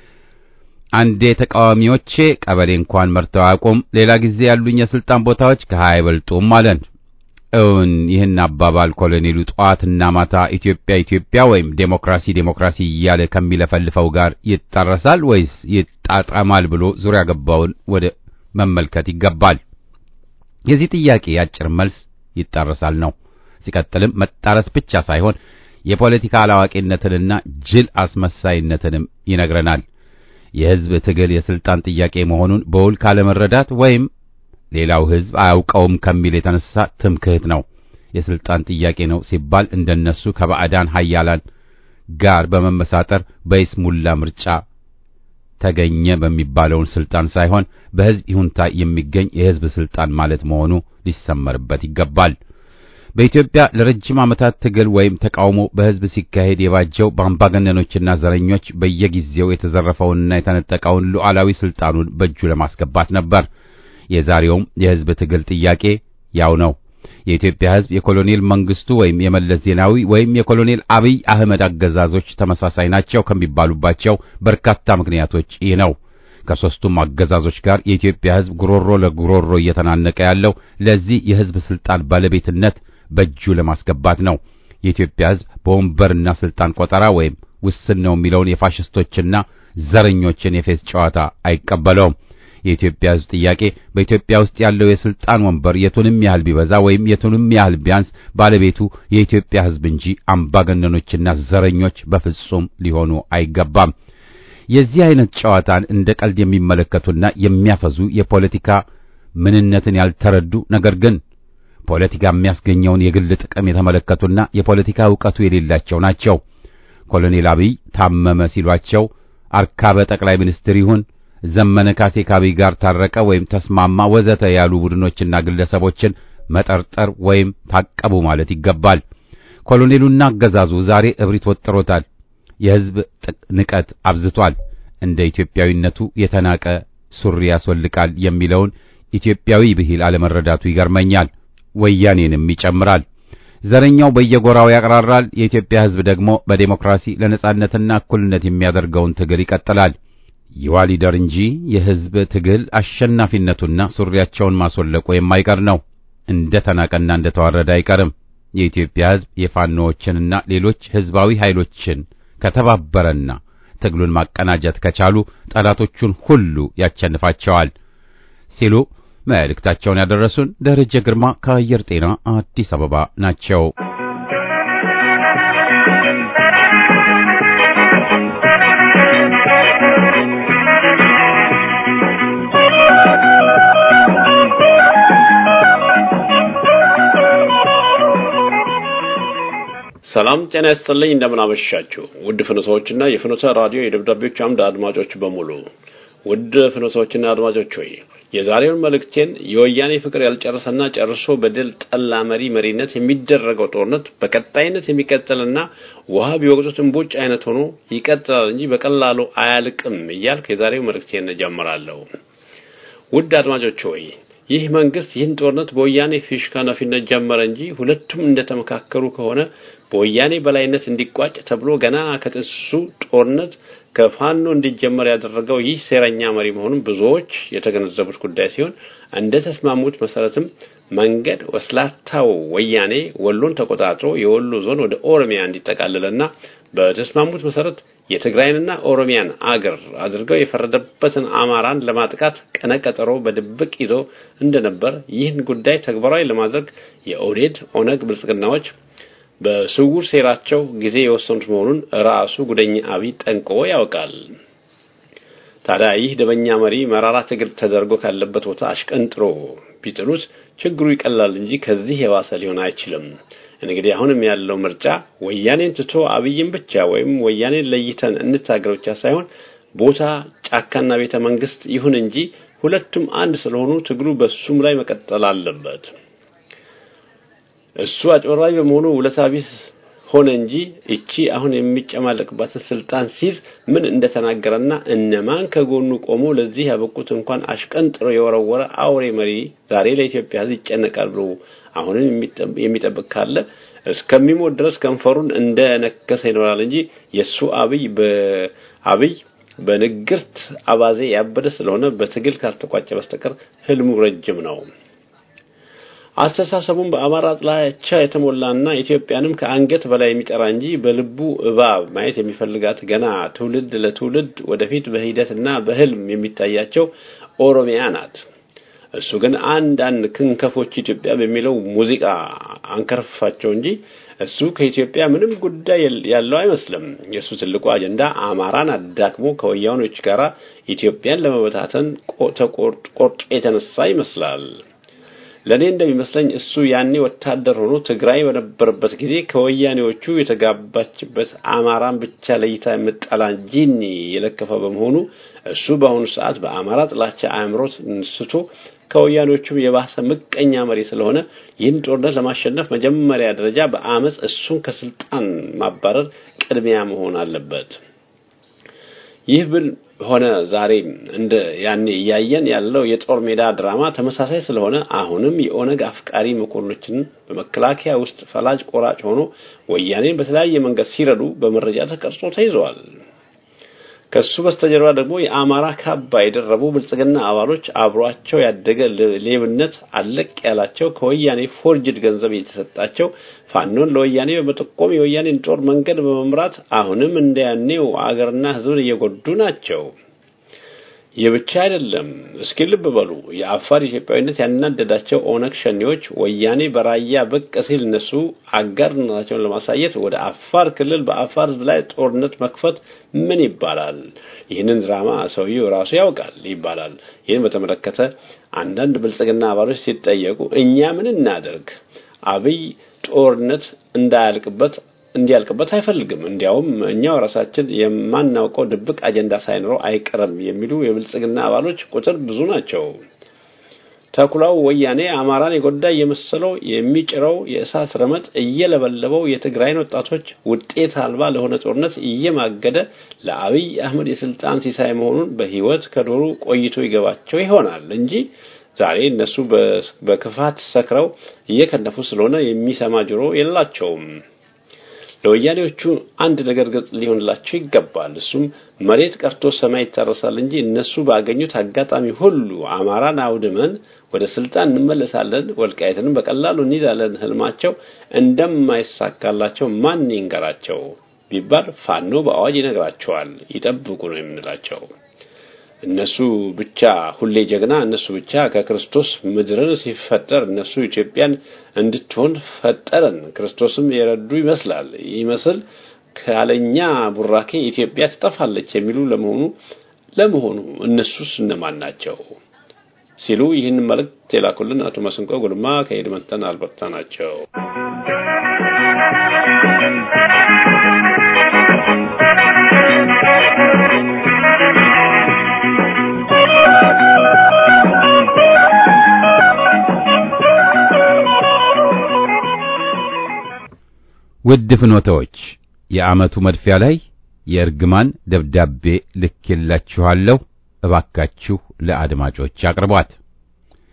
አንዴ ተቃዋሚዎቼ ቀበሌ እንኳን መርተው አያውቁም፣ ሌላ ጊዜ ያሉኝ የስልጣን ቦታዎች ከሀያ አይበልጡም አለን። እውን ይህን አባባል ኮሎኔሉ ጠዋትና ማታ ኢትዮጵያ ኢትዮጵያ ወይም ዴሞክራሲ ዴሞክራሲ እያለ ከሚለፈልፈው ጋር ይጣረሳል ወይስ ይጣጣማል ብሎ ዙሪያ ገባውን ወደ መመልከት ይገባል። የዚህ ጥያቄ አጭር መልስ ይጣረሳል ነው። ሲቀጥልም መጣረስ ብቻ ሳይሆን የፖለቲካ አላዋቂነትንና ጅል አስመሳይነትንም ይነግረናል። የሕዝብ ትግል የስልጣን ጥያቄ መሆኑን በውል ካለመረዳት ወይም ሌላው ሕዝብ አያውቀውም ከሚል የተነሳ ትምክህት ነው። የስልጣን ጥያቄ ነው ሲባል እንደነሱ ከባዕዳን ኃያላን ጋር በመመሳጠር በይስሙላ ምርጫ ተገኘ በሚባለውን ስልጣን ሳይሆን በሕዝብ ይሁንታ የሚገኝ የሕዝብ ስልጣን ማለት መሆኑ ሊሰመርበት ይገባል። በኢትዮጵያ ለረጅም ዓመታት ትግል ወይም ተቃውሞ በሕዝብ ሲካሄድ የባጀው በአምባገነኖችና ዘረኞች በየጊዜው የተዘረፈውንና የተነጠቀውን ሉዓላዊ ስልጣኑን በእጁ ለማስገባት ነበር። የዛሬውም የሕዝብ ትግል ጥያቄ ያው ነው። የኢትዮጵያ ሕዝብ የኮሎኔል መንግስቱ ወይም የመለስ ዜናዊ ወይም የኮሎኔል አብይ አህመድ አገዛዞች ተመሳሳይ ናቸው ከሚባሉባቸው በርካታ ምክንያቶች ይህ ነው። ከሦስቱም አገዛዞች ጋር የኢትዮጵያ ሕዝብ ጉሮሮ ለጉሮሮ እየተናነቀ ያለው ለዚህ የሕዝብ ስልጣን ባለቤትነት በእጁ ለማስገባት ነው። የኢትዮጵያ ሕዝብ በወንበርና ስልጣን ቆጠራ ወይም ውስን ነው የሚለውን የፋሽስቶችና ዘረኞችን የፌዝ ጨዋታ አይቀበለውም። የኢትዮጵያ ሕዝብ ጥያቄ በኢትዮጵያ ውስጥ ያለው የስልጣን ወንበር የቱንም ያህል ቢበዛ ወይም የቱንም ያህል ቢያንስ ባለቤቱ የኢትዮጵያ ሕዝብ እንጂ አምባገነኖችና ዘረኞች በፍጹም ሊሆኑ አይገባም። የዚህ አይነት ጨዋታን እንደ ቀልድ የሚመለከቱና የሚያፈዙ የፖለቲካ ምንነትን ያልተረዱ ነገር ግን ፖለቲካ የሚያስገኘውን የግል ጥቅም የተመለከቱና የፖለቲካ ዕውቀቱ የሌላቸው ናቸው። ኮሎኔል አብይ ታመመ ሲሏቸው አርካበ ጠቅላይ ሚኒስትር ይሁን ዘመነ ካሴ ከአብይ ጋር ታረቀ ወይም ተስማማ ወዘተ ያሉ ቡድኖችና ግለሰቦችን መጠርጠር ወይም ታቀቡ ማለት ይገባል። ኮሎኔሉና አገዛዙ ዛሬ እብሪት ወጥሮታል። የሕዝብ ንቀት አብዝቷል። እንደ ኢትዮጵያዊነቱ የተናቀ ሱሪ ያስወልቃል የሚለውን ኢትዮጵያዊ ብሂል አለመረዳቱ ይገርመኛል። ወያኔንም ይጨምራል። ዘረኛው በየጎራው ያቅራራል። የኢትዮጵያ ሕዝብ ደግሞ በዴሞክራሲ ለነጻነትና እኩልነት የሚያደርገውን ትግል ይቀጥላል። ይዋ ሊደር እንጂ የሕዝብ ትግል አሸናፊነቱና ሱሪያቸውን ማስወለቁ የማይቀር ነው። እንደ ተናቀና እንደ ተዋረደ አይቀርም። የኢትዮጵያ ሕዝብ የፋኖዎችንና ሌሎች ሕዝባዊ ኃይሎችን ከተባበረና ትግሉን ማቀናጀት ከቻሉ ጠላቶቹን ሁሉ ያቸንፋቸዋል ሲሉ መልእክታቸውን ያደረሱን ደረጀ ግርማ ከአየር ጤና አዲስ አበባ ናቸው። ሰላም ጤና ይስጥልኝ። እንደምን አመሻችሁ ውድ ፍኖቶችና የፍኖተ ራዲዮ የደብዳቤዎች አምድ አድማጮች በሙሉ ውድ ፍኖቶችና አድማጮች ሆይ የዛሬውን መልእክቴን የወያኔ ፍቅር ያልጨረሰና ጨርሶ በድል ጠላ መሪ መሪነት የሚደረገው ጦርነት በቀጣይነት የሚቀጥልና ውሃ ቢወቅጡት እምቦጭ አይነት ሆኖ ይቀጥላል እንጂ በቀላሉ አያልቅም እያልኩ የዛሬው መልእክቴን እጀምራለሁ። ውድ አድማጮች ሆይ ይህ መንግስት ይህን ጦርነት በወያኔ ፊሽካ ነፊነት ጀመረ እንጂ ሁለቱም እንደተመካከሩ ከሆነ በወያኔ በላይነት እንዲቋጭ ተብሎ ገና ከጥሱ ጦርነት ከፋኖ እንዲጀመር ያደረገው ይህ ሴረኛ መሪ መሆኑን ብዙዎች የተገነዘቡት ጉዳይ ሲሆን እንደ ተስማሙት መሰረትም መንገድ ወስላታው ወያኔ ወሎን ተቆጣጥሮ የወሎ ዞን ወደ ኦሮሚያ እንዲጠቃለልና በተስማሙት መሰረት የትግራይንና ኦሮሚያን አገር አድርገው የፈረደበትን አማራን ለማጥቃት ቀነቀጠሮ በድብቅ ይዞ እንደነበር ይህን ጉዳይ ተግባራዊ ለማድረግ የኦዴድ ኦነግ ብልጽግናዎች በስውር ሴራቸው ጊዜ የወሰኑት መሆኑን ራሱ ጉደኛ አብይ ጠንቅቆ ያውቃል። ታዲያ ይህ ደበኛ መሪ መራራ ትግል ተደርጎ ካለበት ቦታ አሽቀንጥሮ ቢጥሉት ችግሩ ይቀላል እንጂ ከዚህ የባሰ ሊሆን አይችልም። እንግዲህ አሁንም ያለው ምርጫ ወያኔን ትቶ አብይን ብቻ ወይም ወያኔን ለይተን እንታገር ብቻ ሳይሆን ቦታ ጫካና ቤተ መንግስት ይሁን እንጂ ሁለቱም አንድ ስለሆኑ ትግሉ በሱም ላይ መቀጠል አለበት። እሱ አጭበርባሪ በመሆኑ ውለታ ቢስ ሆነ እንጂ እቺ አሁን የሚጨማለቅባትን ስልጣን ሲይዝ ምን እንደተናገረና እነማን ከጎኑ ቆሞ ለዚህ ያበቁት እንኳን አሽቀንጥሮ የወረወረ አውሬ መሪ ዛሬ ለኢትዮጵያ ሕዝብ ይጨነቃል ብሎ አሁንም የሚጠብቅ ካለ እስከሚሞት ድረስ ከንፈሩን እንደ ነከሰ ይኖራል እንጂ የሱ አብይ በአብይ በንግርት አባዜ ያበደ ስለሆነ በትግል ካልተቋጨ በስተቀር ህልሙ ረጅም ነው። አስተሳሰቡን በአማራ ጥላቻ የተሞላና ኢትዮጵያንም ከአንገት በላይ የሚጠራ እንጂ በልቡ እባብ ማየት የሚፈልጋት ገና ትውልድ ለትውልድ ወደፊት በሂደትና በህልም የሚታያቸው ኦሮሚያ ናት። እሱ ግን አንዳንድ ክንከፎች ኢትዮጵያ በሚለው ሙዚቃ አንከርፋቸው እንጂ እሱ ከኢትዮጵያ ምንም ጉዳይ ያለው አይመስልም። የእሱ ትልቁ አጀንዳ አማራን አዳክሞ ከወያኔዎች ጋር ኢትዮጵያን ለመበታተን ቆርጦ የተነሳ ይመስላል። ለኔ እንደሚመስለኝ እሱ ያኔ ወታደር ሆኖ ትግራይ በነበረበት ጊዜ ከወያኔዎቹ የተጋባችበት አማራን ብቻ ለይታ የምጠላ ጂኒ የለከፈ በመሆኑ እሱ በአሁኑ ሰዓት በአማራ ጥላቻ አእምሮት ስቶ ከወያኔዎቹም የባሰ ምቀኛ መሪ ስለሆነ ይህን ጦርነት ለማሸነፍ መጀመሪያ ደረጃ በአመፅ እሱን ከስልጣን ማባረር ቅድሚያ መሆን አለበት። ይህ ብል ሆነ ዛሬ እንደ ያኔ እያየን ያለው የጦር ሜዳ ድራማ ተመሳሳይ ስለሆነ አሁንም የኦነግ አፍቃሪ መኮንኖችን በመከላከያ ውስጥ ፈላጭ ቆራጭ ሆኖ ወያኔን በተለያየ መንገድ ሲረዱ በመረጃ ተቀርጾ ተይዘዋል። ከሱ በስተጀርባ ደግሞ የአማራ ካባ የደረቡ ብልጽግና አባሎች አብሯቸው ያደገ ሌብነት አለቅ ያላቸው ከወያኔ ፎርጅድ ገንዘብ የተሰጣቸው ፋኖን ለወያኔ በመጠቆም የወያኔን ጦር መንገድ በመምራት አሁንም እንደያኔው አገርና ሕዝብን እየጎዱ ናቸው። ይህ ብቻ አይደለም። እስኪ ልብ በሉ። የአፋር ኢትዮጵያዊነት ያናደዳቸው ኦነግ ሸኔዎች ወያኔ በራያ ብቅ ሲል እነሱ አጋርነታቸውን ለማሳየት ወደ አፋር ክልል በአፋር ሕዝብ ላይ ጦርነት መክፈት ምን ይባላል? ይህንን ድራማ ሰውየው ራሱ ያውቃል ይባላል። ይህን በተመለከተ አንዳንድ ብልጽግና አባሎች ሲጠየቁ እኛ ምን እናደርግ? አብይ ጦርነት እንዳያልቅበት እንዲያልቅበት አይፈልግም። እንዲያውም እኛው ራሳችን የማናውቀው ድብቅ አጀንዳ ሳይኖረው አይቀርም የሚሉ የብልጽግና አባሎች ቁጥር ብዙ ናቸው። ተኩላው ወያኔ አማራን የጎዳ እየመሰለው የሚጭረው የእሳት ረመጥ እየለበለበው የትግራይን ወጣቶች ውጤት አልባ ለሆነ ጦርነት እየማገደ ለአብይ አህመድ የስልጣን ሲሳይ መሆኑን በህይወት ከዶሩ ቆይቶ ይገባቸው ይሆናል እንጂ ዛሬ እነሱ በክፋት ሰክረው እየከነፉ ስለሆነ የሚሰማ ጆሮ የላቸውም። ለወያኔዎቹ አንድ ነገር ግልጽ ሊሆንላቸው ይገባል። እሱም መሬት ቀርቶ ሰማይ ይታረሳል እንጂ እነሱ ባገኙት አጋጣሚ ሁሉ አማራን አውድመን ወደ ስልጣን እንመለሳለን፣ ወልቃይትንም በቀላሉ እንይዛለን ህልማቸው እንደማይሳካላቸው ማን ይንገራቸው ቢባል ፋኖ በአዋጅ ይነግራቸዋል። ይጠብቁ ነው የምንላቸው። እነሱ ብቻ ሁሌ ጀግና፣ እነሱ ብቻ ከክርስቶስ ምድርን ሲፈጠር እነሱ ኢትዮጵያን እንድትሆን ፈጠረን። ክርስቶስም የረዱ ይመስላል ይመስል ካለኛ ቡራኬ ኢትዮጵያ ትጠፋለች የሚሉ ለመሆኑ ለመሆኑ እነሱስ እነማን ናቸው? ሲሉ ይህን መልእክት የላኩልን አቶ መስንቆ ጉልማ ከኤድመንተን አልበርታ ናቸው። ውድ ፍኖተዎች የዓመቱ መድፊያ ላይ የእርግማን ደብዳቤ ልኬላችኋለሁ። እባካችሁ ለአድማጮች አቅርቧት።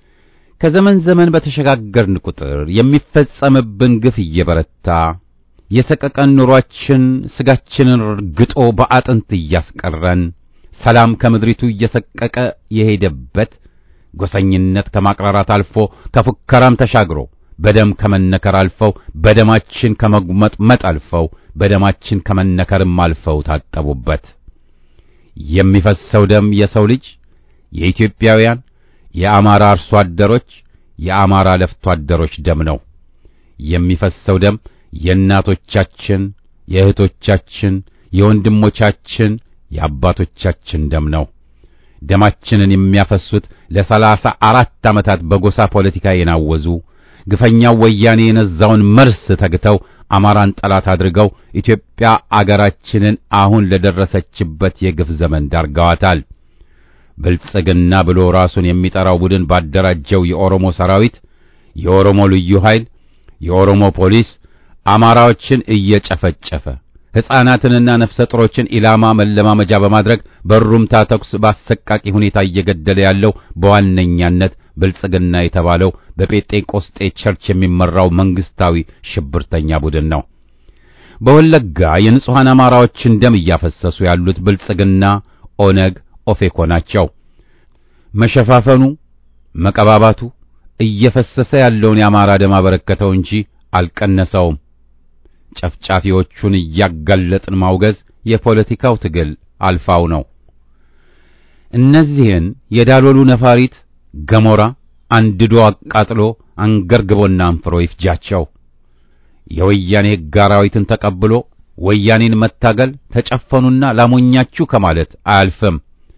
ከዘመን ዘመን በተሸጋገርን ቁጥር የሚፈጸምብን ግፍ እየበረታ የሰቀቀን ኑሯችን ስጋችንን ርግጦ በአጥንት እያስቀረን ሰላም ከምድሪቱ እየሰቀቀ የሄደበት ጎሰኝነት ከማቅራራት አልፎ ከፉከራም ተሻግሮ በደም ከመነከር አልፈው በደማችን ከመጉመጥመጥ አልፈው በደማችን ከመነከርም አልፈው ታጠቡበት። የሚፈሰው ደም የሰው ልጅ የኢትዮጵያውያን የአማራ አርሶ አደሮች የአማራ ለፍቶ አደሮች ደም ነው። የሚፈሰው ደም የእናቶቻችን፣ የእህቶቻችን፣ የወንድሞቻችን፣ የአባቶቻችን ደም ነው። ደማችንን የሚያፈሱት ለሰላሳ አራት ዓመታት በጎሳ ፖለቲካ የናወዙ ግፈኛው ወያኔ የነዛውን መርስ ተግተው አማራን ጠላት አድርገው ኢትዮጵያ አገራችንን አሁን ለደረሰችበት የግፍ ዘመን ዳርገዋታል። ብልጽግና ብሎ ራሱን የሚጠራው ቡድን ባደራጀው የኦሮሞ ሰራዊት፣ የኦሮሞ ልዩ ኃይል፣ የኦሮሞ ፖሊስ አማራዎችን እየጨፈጨፈ ሕፃናትንና ነፍሰ ጡሮችን ኢላማ መለማመጃ በማድረግ በሩምታ ተኩስ በአሰቃቂ ሁኔታ እየገደለ ያለው በዋነኛነት ብልጽግና የተባለው በጴንጤቆስጤ ቸርች የሚመራው መንግስታዊ ሽብርተኛ ቡድን ነው። በወለጋ የንጹሐን አማራዎችን ደም እያፈሰሱ ያሉት ብልጽግና፣ ኦነግ፣ ኦፌኮ ናቸው። መሸፋፈኑ፣ መቀባባቱ እየፈሰሰ ያለውን የአማራ ደም አበረከተው እንጂ አልቀነሰውም። ጨፍጫፊዎቹን እያጋለጥን ማውገዝ የፖለቲካው ትግል አልፋው ነው። እነዚህን የዳሎሉ ነፋሪት ገሞራ አንድዶ አቃጥሎ አንገርግቦና አንፍሮ ይፍጃቸው። የወያኔ ሕግ አራዊትን ተቀብሎ ወያኔን መታገል ተጨፈኑና ላሞኛችሁ ከማለት አያልፍም።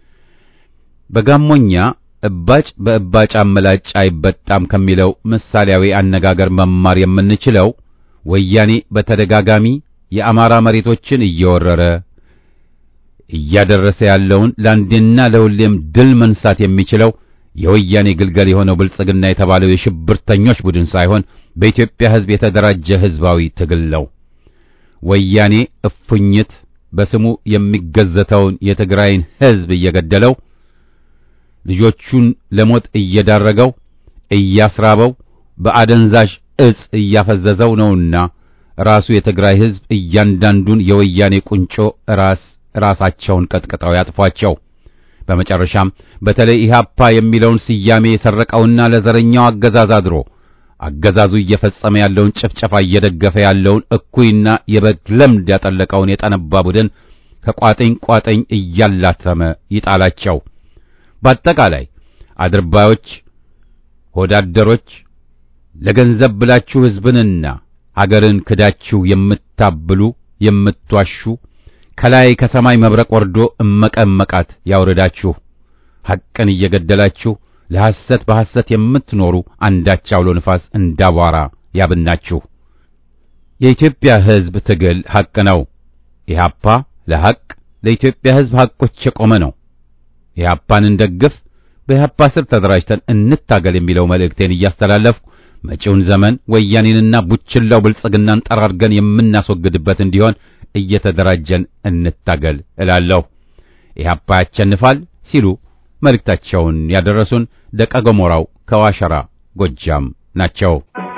በጋሞኛ እባጭ በእባጭ አመላጭ አይበጣም ከሚለው ምሳሌያዊ አነጋገር መማር የምንችለው ወያኔ በተደጋጋሚ የአማራ መሬቶችን እየወረረ እያደረሰ ያለውን ለአንዴና ለሁሌም ድል መንሳት የሚችለው የወያኔ ግልገል የሆነው ብልጽግና የተባለው የሽብርተኞች ቡድን ሳይሆን በኢትዮጵያ ሕዝብ የተደራጀ ሕዝባዊ ትግል ነው። ወያኔ እፉኝት በስሙ የሚገዘተውን የትግራይን ሕዝብ እየገደለው ልጆቹን ለሞት እየዳረገው እያስራበው በአደንዛዥ እጽ እያፈዘዘው ነውና ራሱ የትግራይ ሕዝብ እያንዳንዱን የወያኔ ቁንጮ ራስ ራሳቸውን ቀጥቅጠው ያጥፏቸው። በመጨረሻም በተለይ ኢህአፓ የሚለውን ስያሜ የሰረቀውና ለዘረኛው አገዛዝ አድሮ አገዛዙ እየፈጸመ ያለውን ጭፍጨፋ እየደገፈ ያለውን እኩይና የበግ ለምድ ያጠለቀውን የጠነባ ቡድን ከቋጥኝ ቋጥኝ እያላተመ ይጣላቸው። በአጠቃላይ አድርባዮች፣ ሆዳደሮች ለገንዘብ ብላችሁ ሕዝብንና ሀገርን ክዳችሁ የምታብሉ የምትዋሹ ከላይ ከሰማይ መብረቅ ወርዶ እመቀመቃት ያውርዳችሁ። ሐቅን እየገደላችሁ ለሐሰት በሐሰት የምትኖሩ አንዳች አውሎ ንፋስ እንዳቧራ ያብናችሁ። የኢትዮጵያ ሕዝብ ትግል ሐቅ ነው። ኢህአፓ ለሐቅ ለኢትዮጵያ ሕዝብ ሐቆች የቆመ ነው። ኢህአፓን እንደግፍ፣ በኢህአፓ ስር ተደራጅተን እንታገል የሚለው መልእክቴን እያስተላለፍኩ መጪውን ዘመን ወያኔንና ቡችላው ብልጽግናን ጠራርገን የምናስወግድበት እንዲሆን እየተደራጀን እንታገል እላለሁ። ኢህአፓ ያቸንፋል ሲሉ መልእክታቸውን ያደረሱን ደቀ ገሞራው ከዋሸራ ጎጃም ናቸው።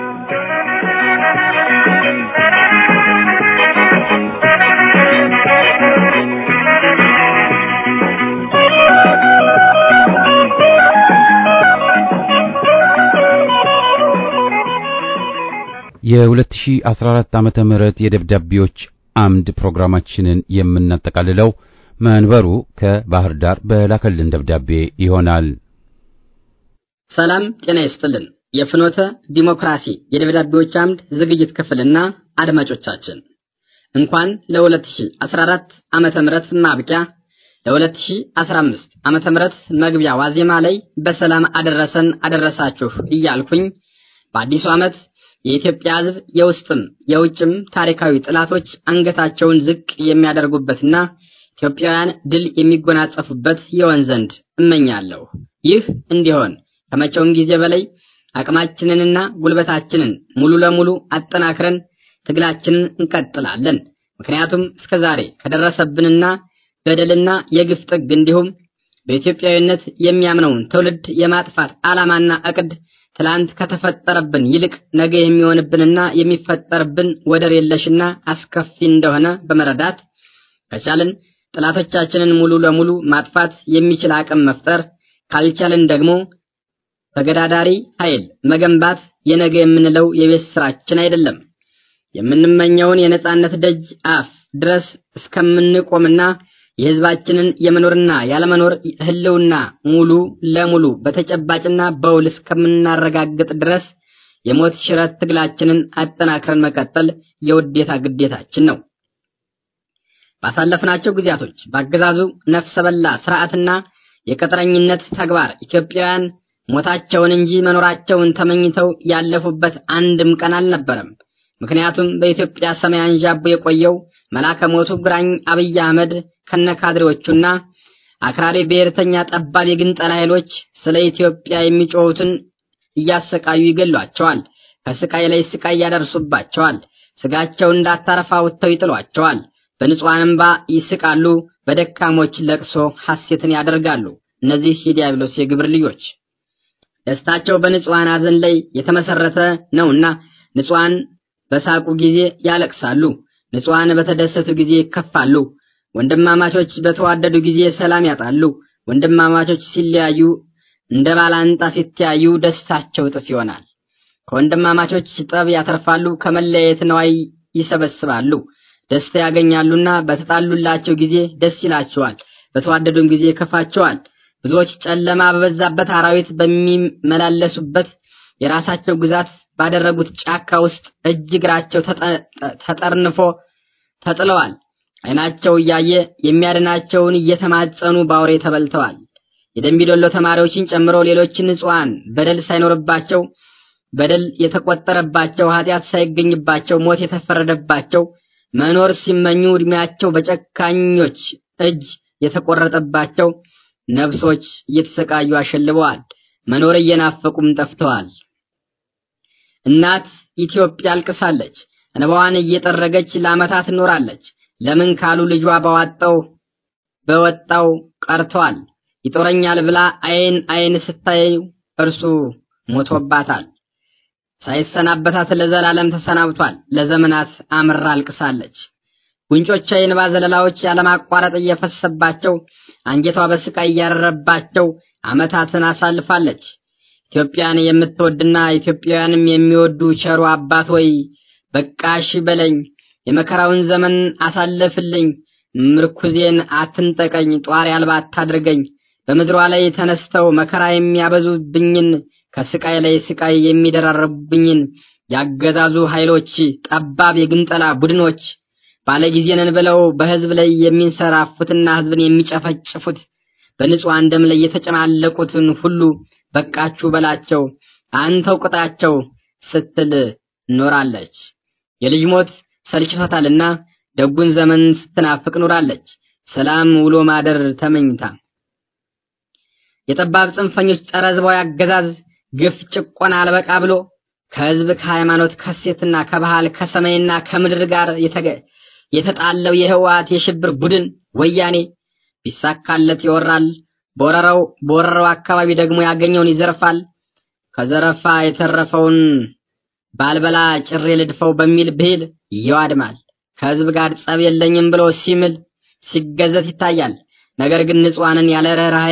የ2014 ዓመተ ምህረት የደብዳቤዎች አምድ ፕሮግራማችንን የምናጠቃልለው መንበሩ ከባህር ዳር በላከልን ደብዳቤ ይሆናል። ሰላም ጤና ይስጥልን። የፍኖተ ዲሞክራሲ የደብዳቤዎች አምድ ዝግጅት ክፍልና አድማጮቻችን እንኳን ለ2014 ዓመተ ምህረት ማብቂያ ለ2015 ዓመተ ምህረት መግቢያ ዋዜማ ላይ በሰላም አደረሰን አደረሳችሁ እያልኩኝ በአዲሱ ዓመት የኢትዮጵያ ሕዝብ የውስጥም የውጭም ታሪካዊ ጥላቶች አንገታቸውን ዝቅ የሚያደርጉበትና ኢትዮጵያውያን ድል የሚጎናጸፉበት ይሆን ዘንድ እመኛለሁ። ይህ እንዲሆን ከመቼውም ጊዜ በላይ አቅማችንንና ጉልበታችንን ሙሉ ለሙሉ አጠናክረን ትግላችንን እንቀጥላለን። ምክንያቱም እስከዛሬ ከደረሰብንና በደልና የግፍ ጥግ እንዲሁም በኢትዮጵያዊነት የሚያምነውን ትውልድ የማጥፋት ዓላማና እቅድ ትላንት ከተፈጠረብን ይልቅ ነገ የሚሆንብንና የሚፈጠርብን ወደር የለሽና አስከፊ እንደሆነ በመረዳት ከቻልን ጠላቶቻችንን ሙሉ ለሙሉ ማጥፋት የሚችል አቅም መፍጠር ካልቻልን ደግሞ ተገዳዳሪ ኃይል መገንባት የነገ የምንለው የቤት ስራችን አይደለም። የምንመኘውን የነጻነት ደጅ አፍ ድረስ እስከምንቆምና የህዝባችንን የመኖርና ያለመኖር ህልውና ሙሉ ለሙሉ በተጨባጭና በውል እስከምናረጋግጥ ድረስ የሞት ሽረት ትግላችንን አጠናክረን መቀጠል የውዴታ ግዴታችን ነው። ባሳለፍናቸው ጊዜያቶች በአገዛዙ ነፍሰ በላ ስርዓትና የቅጥረኝነት ተግባር ኢትዮጵያውያን ሞታቸውን እንጂ መኖራቸውን ተመኝተው ያለፉበት አንድም ቀን አልነበረም። ምክንያቱም በኢትዮጵያ ሰማይ አንዣቦ የቆየው መላከ ሞቱ ግራኝ አብይ አህመድ ከነካድሬዎቹና አክራሪ ብሔርተኛ ጠባብ የግንጠላ ኃይሎች ስለ ኢትዮጵያ የሚጮሁትን እያሰቃዩ ይገሏቸዋል። ከስቃይ ላይ ስቃይ ያደርሱባቸዋል። ስጋቸው እንዳታረፋ ወጥተው ይጥሏቸዋል። በንጹሐን እንባ ይስቃሉ። በደካሞች ለቅሶ ሐሴትን ያደርጋሉ። እነዚህ የዲያብሎስ የግብር ልጆች ደስታቸው በንጹሐን ሐዘን ላይ የተመሰረተ ነውና ንጹሐን በሳቁ ጊዜ ያለቅሳሉ፣ ንጹሐን በተደሰቱ ጊዜ ይከፋሉ። ወንድማማቾች በተዋደዱ ጊዜ ሰላም ያጣሉ። ወንድማማቾች ሲለያዩ እንደ ባላንጣ ሲተያዩ ደስታቸው እጥፍ ይሆናል። ከወንድማማቾች ጠብ ያተርፋሉ፣ ከመለያየት ነዋይ ይሰበስባሉ። ደስታ ያገኛሉና በተጣሉላቸው ጊዜ ደስ ይላቸዋል፣ በተዋደዱም ጊዜ ይከፋቸዋል። ብዙዎች ጨለማ በበዛበት አራዊት በሚመላለሱበት የራሳቸው ግዛት ባደረጉት ጫካ ውስጥ እጅ እግራቸው ተጠርንፎ ተጥለዋል። ዓይናቸው እያየ የሚያድናቸውን እየተማጸኑ ባውሬ ተበልተዋል። የደምቢዶሎ ተማሪዎችን ጨምሮ ሌሎች ንጹሐን በደል ሳይኖርባቸው በደል የተቆጠረባቸው ኃጢአት ሳይገኝባቸው ሞት የተፈረደባቸው መኖር ሲመኙ እድሜያቸው በጨካኞች እጅ የተቆረጠባቸው ነፍሶች እየተሰቃዩ አሸልበዋል። መኖር እየናፈቁም ጠፍተዋል። እናት ኢትዮጵያ አልቅሳለች። እንባዋን እየጠረገች ለዓመታት ኖራለች። ለምን ካሉ ልጇ በዋጣው በወጣው ቀርቷል። ይጦረኛል ብላ አይን አይን ስታየው እርሱ ሞቶባታል። ሳይሰናበታት ለዘላለም ተሰናብቷል። ለዘመናት አምራ አልቅሳለች። ጉንጮቿ የእንባ ዘለላዎች ያለማቋረጥ እየፈሰባቸው አንጀቷ በስቃይ እያረረባቸው ዓመታትን አሳልፋለች። ኢትዮጵያን የምትወድና ኢትዮጵያውያንም የሚወዱ ቸሩ አባት ወይ በቃሽ በለኝ፣ የመከራውን ዘመን አሳልፍልኝ፣ ምርኩዜን አትንጠቀኝ፣ ጧሪ አልባ አታድርገኝ። በምድሯ ላይ ተነስተው መከራ የሚያበዙብኝን ከስቃይ ላይ ስቃይ የሚደራረቡብኝን ያገዛዙ ኃይሎች ጠባብ የግንጠላ ቡድኖች ባለጊዜ ነን ብለው በህዝብ ላይ የሚንሰራፉትና ህዝብን የሚጨፈጭፉት በንጹሐን ደም ላይ የተጨማለቁትን ሁሉ በቃችሁ በላቸው፣ አንተው ቅጣቸው ስትል ኖራለች። የልጅ ሞት ሰልችቷታልና ደጉን ዘመን ስትናፍቅ ኖራለች። ሰላም ውሎ ማደር ተመኝታ የጠባብ ጽንፈኞች ጸረ ህዝባዊ አገዛዝ ግፍ፣ ጭቆና አልበቃ ብሎ ከህዝብ ከሃይማኖት ከሴትና ከባህል ከሰማይና ከምድር ጋር የተጣለው የህወሓት የሽብር ቡድን ወያኔ ቢሳካለት ይወራል። በወረራው በወረራው አካባቢ ደግሞ ያገኘውን ይዘርፋል። ከዘረፋ የተረፈውን ባልበላ ጭሬ ልድፈው በሚል ብሂል ይዋድማል። ከህዝብ ጋር ጸብ የለኝም ብሎ ሲምል ሲገዘት ይታያል። ነገር ግን ንጹሐንን ያለ ርህራሄ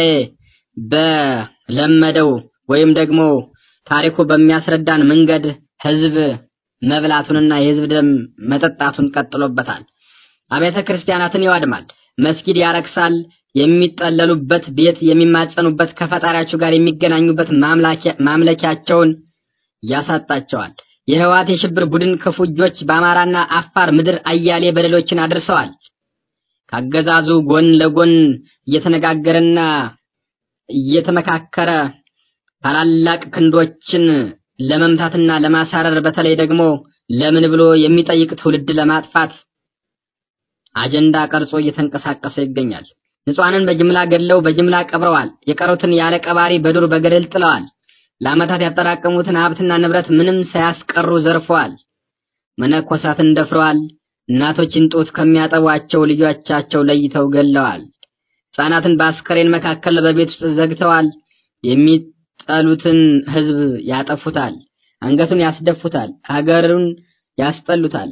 በለመደው ወይም ደግሞ ታሪኩ በሚያስረዳን መንገድ ህዝብ መብላቱንና የህዝብ ደም መጠጣቱን ቀጥሎበታል። አብያተ ክርስቲያናትን ይዋድማል። መስጊድ ያረክሳል። የሚጠለሉበት ቤት የሚማጸኑበት ከፈጣሪያቸው ጋር የሚገናኙበት ማምለኪያቸውን ያሳጣቸዋል። የህወሓት የሽብር ቡድን ክፉ እጆች በአማራና አፋር ምድር አያሌ በደሎችን አድርሰዋል። ካገዛዙ ጎን ለጎን እየተነጋገረና እየተመካከረ ታላላቅ ክንዶችን ለመምታትና ለማሳረር በተለይ ደግሞ ለምን ብሎ የሚጠይቅ ትውልድ ለማጥፋት አጀንዳ ቀርጾ እየተንቀሳቀሰ ይገኛል። ንጹሐንን በጅምላ ገድለው በጅምላ ቀብረዋል። የቀሩትን ያለ ቀባሪ በዱር በገደል ጥለዋል። ለዓመታት ያጠራቀሙትን ሀብትና ንብረት ምንም ሳያስቀሩ ዘርፈዋል። መነኮሳትን ደፍረዋል። እናቶችን ጡት ከሚያጠቧቸው ልጆቻቸው ለይተው ገለዋል። ሕፃናትን በአስከሬን መካከል በቤት ውስጥ ዘግተዋል። የሚጠሉትን ህዝብ ያጠፉታል፣ አንገቱን ያስደፉታል፣ ሀገሩን ያስጠሉታል፣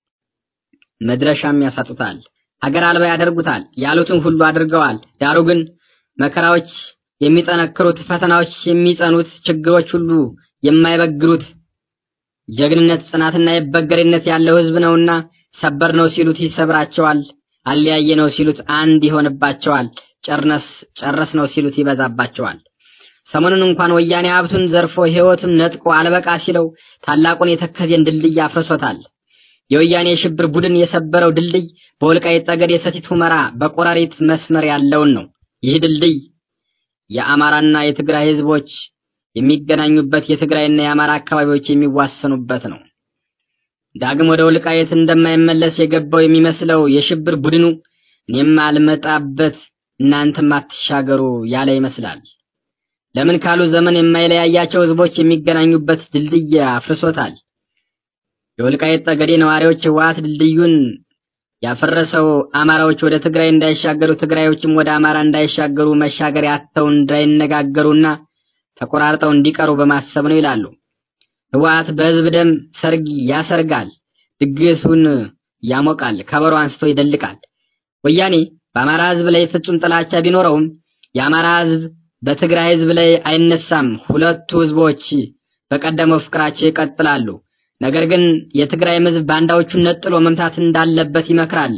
መድረሻም ያሳጡታል፣ ሀገር አልባ ያደርጉታል። ያሉትን ሁሉ አድርገዋል። ዳሩ ግን መከራዎች የሚጠነክሩት፣ ፈተናዎች የሚጸኑት፣ ችግሮች ሁሉ የማይበግሩት ጀግንነት ጽናትና የበገሬነት ያለው ህዝብ ነውና ሰበር ነው ሲሉት ይሰብራቸዋል፣ አለያየ ነው ሲሉት አንድ ይሆንባቸዋል፣ ጨርነስ ጨረስ ነው ሲሉት ይበዛባቸዋል። ሰሞኑን እንኳን ወያኔ ሀብቱን ዘርፎ ህይወቱን ነጥቆ አልበቃ ሲለው ታላቁን የተከዜን ድልድይ አፍርሶታል። የወያኔ የሽብር ቡድን የሰበረው ድልድይ በወልቃይት ጠገዴ ሰቲት ሁመራ በቆራሪት መስመር ያለውን ነው። ይህ ድልድይ የአማራና የትግራይ ህዝቦች የሚገናኙበት የትግራይና የአማራ አካባቢዎች የሚዋሰኑበት ነው። ዳግም ወደ ወልቃይት እንደማይመለስ የገባው የሚመስለው የሽብር ቡድኑ እኔም አልመጣበት እናንተም አትሻገሩ ያለ ይመስላል። ለምን ካሉ ዘመን የማይለያያቸው ህዝቦች የሚገናኙበት ድልድይ አፍርሶታል። የወልቃይት ጠገዴ ነዋሪዎች ህወሓት ድልድዩን ያፈረሰው አማራዎች ወደ ትግራይ እንዳይሻገሩ፣ ትግራዮችም ወደ አማራ እንዳይሻገሩ መሻገር ያተው እንዳይነጋገሩና ተቆራርጠው እንዲቀሩ በማሰብ ነው ይላሉ። ህወሓት በህዝብ ደም ሰርግ ያሰርጋል፣ ድግሱን ያሞቃል፣ ከበሮ አንስቶ ይደልቃል። ወያኔ በአማራ ህዝብ ላይ ፍጹም ጥላቻ ቢኖረውም የአማራ ህዝብ በትግራይ ህዝብ ላይ አይነሳም። ሁለቱ ህዝቦች በቀደመው ፍቅራቸው ይቀጥላሉ። ነገር ግን የትግራይም ህዝብ ባንዳዎቹን ነጥሎ መምታት እንዳለበት ይመክራል።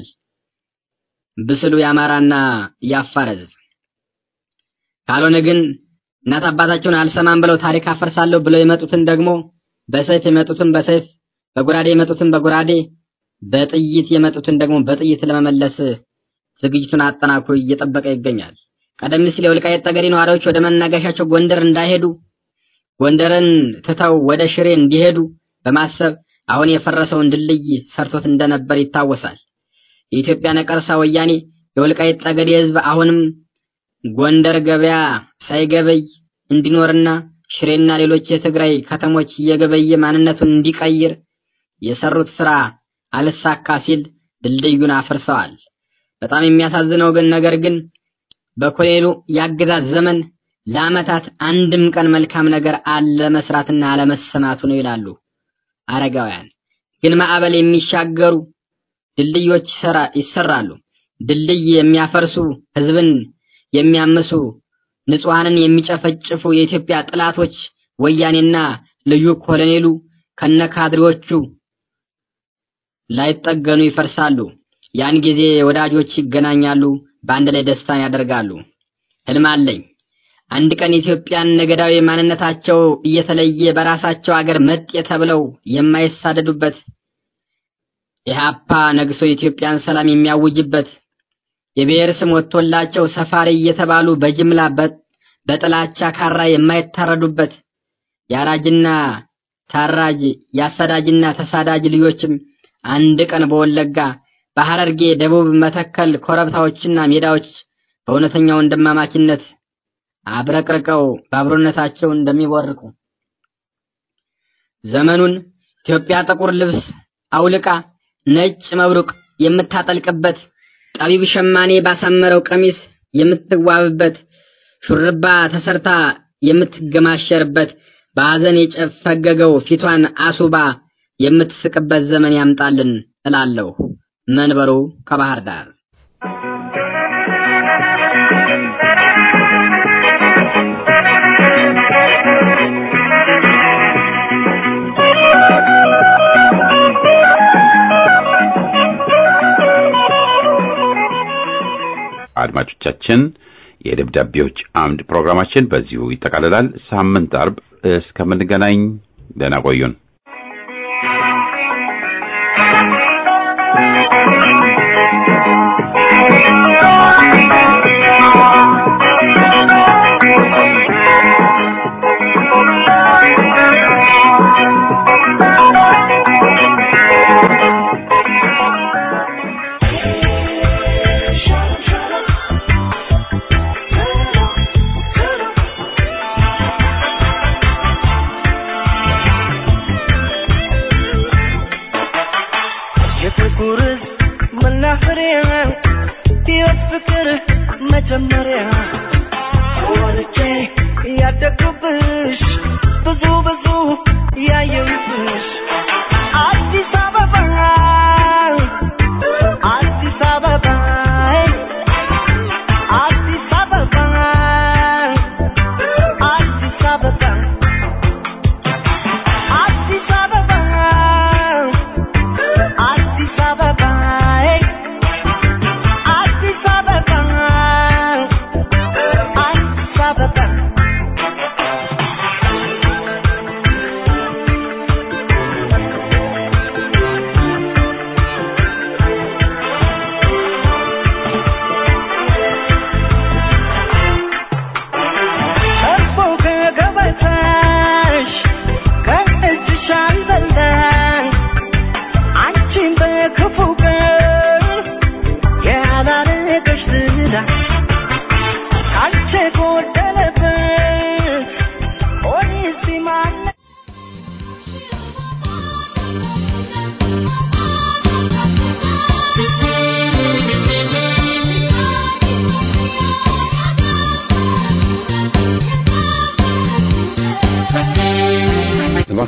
ብስሉ የአማራና የአፋር ህዝብ ካልሆነ ግን እናት አባታቸውን አልሰማም ብለው ታሪክ አፈርሳለሁ ብለው የመጡትን ደግሞ በሰይፍ የመጡትን በሰይፍ በጎራዴ የመጡትን በጎራዴ በጥይት የመጡትን ደግሞ በጥይት ለመመለስ ዝግጅቱን አጠናክሮ እየጠበቀ ይገኛል። ቀደም ሲል የወልቃይት ጠገዴ ነዋሪዎች ወደ መናገሻቸው ጎንደር እንዳይሄዱ ጎንደርን ትተው ወደ ሽሬ እንዲሄዱ በማሰብ አሁን የፈረሰውን ድልድይ ሰርቶት እንደነበር ይታወሳል። የኢትዮጵያ ነቀርሳ ወያኔ የወልቃይት ጠገዴ ህዝብ አሁንም ጎንደር ገበያ ሳይገበይ እንዲኖርና ሽሬና ሌሎች የትግራይ ከተሞች እየገበየ ማንነቱን እንዲቀይር የሰሩት ስራ አልሳካ ሲል ድልድዩን አፍርሰዋል። በጣም የሚያሳዝነው ግን ነገር ግን በኮሎኔሉ የአገዛዝ ዘመን ለዓመታት አንድም ቀን መልካም ነገር አለመስራትና አለመሰማቱ ነው ይላሉ አረጋውያን። ግን ማዕበል የሚሻገሩ ድልድዮች ይሰራሉ። ድልድይ የሚያፈርሱ ህዝብን የሚያምሱ ንጹሐንን የሚጨፈጭፉ የኢትዮጵያ ጥላቶች ወያኔና ልዩ ኮሎኔሉ ከነካድሬዎቹ ላይጠገኑ ይፈርሳሉ። ያን ጊዜ ወዳጆች ይገናኛሉ፣ በአንድ ላይ ደስታን ያደርጋሉ። ህልም አለኝ። አንድ ቀን ኢትዮጵያን ነገዳዊ ማንነታቸው እየተለየ በራሳቸው አገር መጤ ተብለው የማይሳደዱበት ኢህአፓ ነግሶ የኢትዮጵያን ሰላም የሚያውጅበት የብሔር ስም ወጥቶላቸው ሰፋሪ እየተባሉ በጅምላ በጥላቻ ካራ የማይታረዱበት የአራጅና ታራጅ የአሳዳጅና ተሳዳጅ ልጆችም አንድ ቀን በወለጋ በሐረርጌ፣ ደቡብ መተከል ኮረብታዎችና ሜዳዎች በእውነተኛው ወንድማማችነት አብረቅርቀው በአብሮነታቸው እንደሚቦርቁ ዘመኑን ኢትዮጵያ ጥቁር ልብስ አውልቃ ነጭ መብሩቅ የምታጠልቅበት ጠቢብ ሸማኔ ባሳመረው ቀሚስ የምትዋብበት ሹርባ ተሰርታ የምትገማሸርበት በሐዘን የጨፈገገው ፊቷን አሱባ የምትስቅበት ዘመን ያምጣልን እላለሁ። መንበሩ ከባህር ዳር አድማጮቻችን የደብዳቤዎች አምድ ፕሮግራማችን በዚሁ ይጠቃልላል። ሳምንት አርብ እስከምንገናኝ ደህና ቆዩን። የጥቁር መናኸሪያ ሕይወት ፍቅር መጀመሪያ ወልጄ ያደግኩበት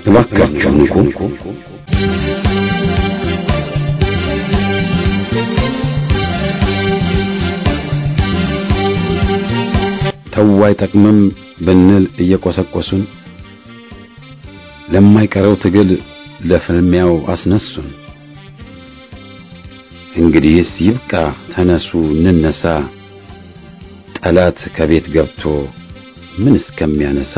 እባካችሁ ንቁ። ተው አይጠቅምም ብንል እየቆሰቆሱን ለማይቀረው ትግል ለፍልሚያው አስነሱን። እንግዲህስ ይብቃ፣ ተነሱ እንነሳ፣ ጠላት ከቤት ገብቶ ምን እስከሚያነሳ።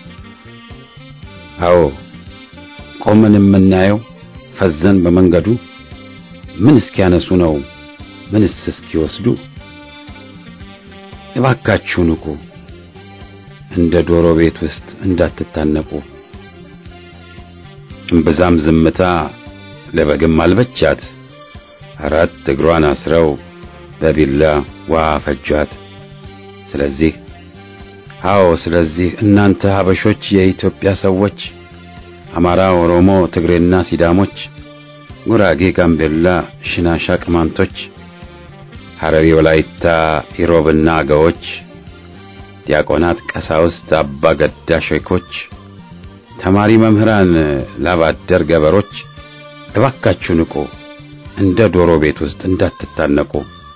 አዎ ቆመን የምናየው ፈዘን በመንገዱ ምን እስኪያነሱ ነው ምንስ እስኪወስዱ። እባካችሁ ንቁ፣ እንደ ዶሮ ቤት ውስጥ እንዳትታነቁ። እምብዛም ዝምታ ለበግም አልበቻት፣ አራት እግሯን አስረው በቢላ ውሃ ፈጇት። ስለዚህ አዎ ስለዚህ እናንተ ሀበሾች የኢትዮጵያ ሰዎች አማራ፣ ኦሮሞ፣ ትግሬና ሲዳሞች፣ ጉራጌ፣ ጋምቤላ፣ ሽናሻ፣ ቅማንቶች፣ ሐረሪ፣ ወላይታ፣ ኢሮብና አገዎች፣ ዲያቆናት፣ ቀሳውስት፣ አባ ገዳ ሼኮች፣ ተማሪ መምህራን፣ ላባደር ገበሮች እባካችሁ ንቁ፣ እንደ ዶሮ ቤት ውስጥ እንዳትታነቁ።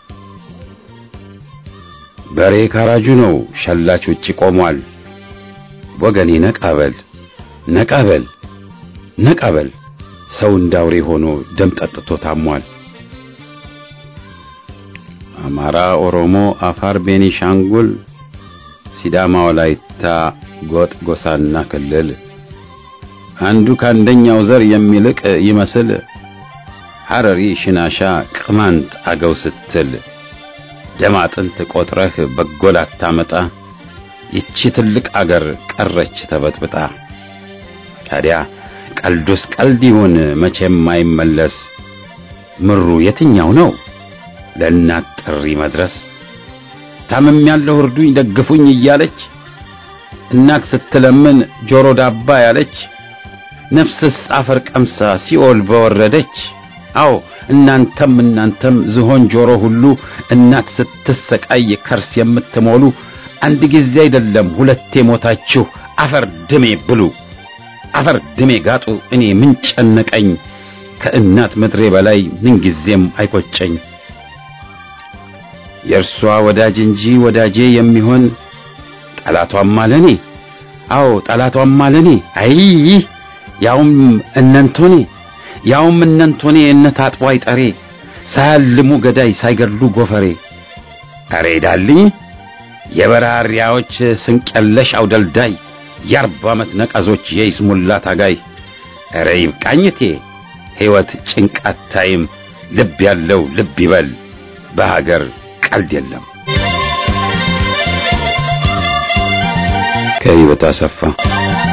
በሬ ካራጁ ነው፣ ሸላች ውጪ ቆሟል። ወገኔ ነቃበል ነቃበል ነቃበል፣ ሰው እንዳውሬ ሆኖ ደም ጠጥቶ ታሟል። አማራ፣ ኦሮሞ፣ አፋር፣ ቤኒሻንጉል፣ ሲዳማ፣ ወላይታ፣ ጎጥ፣ ጎሳና ክልል አንዱ ከአንደኛው ዘር የሚልቅ ይመስል ሐረሪ፣ ሽናሻ፣ ቅማንት፣ አገው ስትል ደም አጥንት ቆጥረህ በጎል አታመጣ። ይቺ ትልቅ አገር ቀረች ተበጥብጣ። ታዲያ ቀልዱስ ቀልድ ይሁን መቼም አይመለስ። ምሩ የትኛው ነው ለእናት ጥሪ መድረስ? ታምም ያለው እርዱኝ ደግፉኝ እያለች እናት ስትለምን ጆሮ ዳባ ያለች ነፍስስ አፈር ቀምሳ ሲኦል በወረደች። አዎ እናንተም እናንተም ዝሆን ጆሮ ሁሉ እናት ስትሰቃይ ከርስ የምትሞሉ አንድ ጊዜ አይደለም ሁለቴ ሞታችሁ አፈር ድሜ ብሉ፣ አፈር ድሜ ጋጡ። እኔ ምን ጨነቀኝ ከእናት ምድሬ በላይ ምንጊዜም አይቆጨኝ። የእርሷ ወዳጅ እንጂ ወዳጄ የሚሆን ጠላቷም አለኔ። አዎ ጠላቷም አለኔ። አይ ያውም እነንቶኔ ያውም እነንቶኔ እነት አጥቦ አይጠሬ ሳያልሙ ገዳይ ሳይገድሉ ጎፈሬ። አሬ ዳልኝ የበራሪያዎች ስንቀለሽ አውደልዳይ የአርባ ዓመት ነቀዞች የይስሙላ ታጋይ። አረ ይብቃኝቴ ሕይወት ጭንቃት ታይም ልብ ያለው ልብ ይበል በሀገር ቀልድ የለም። ከሕይወት አሰፋ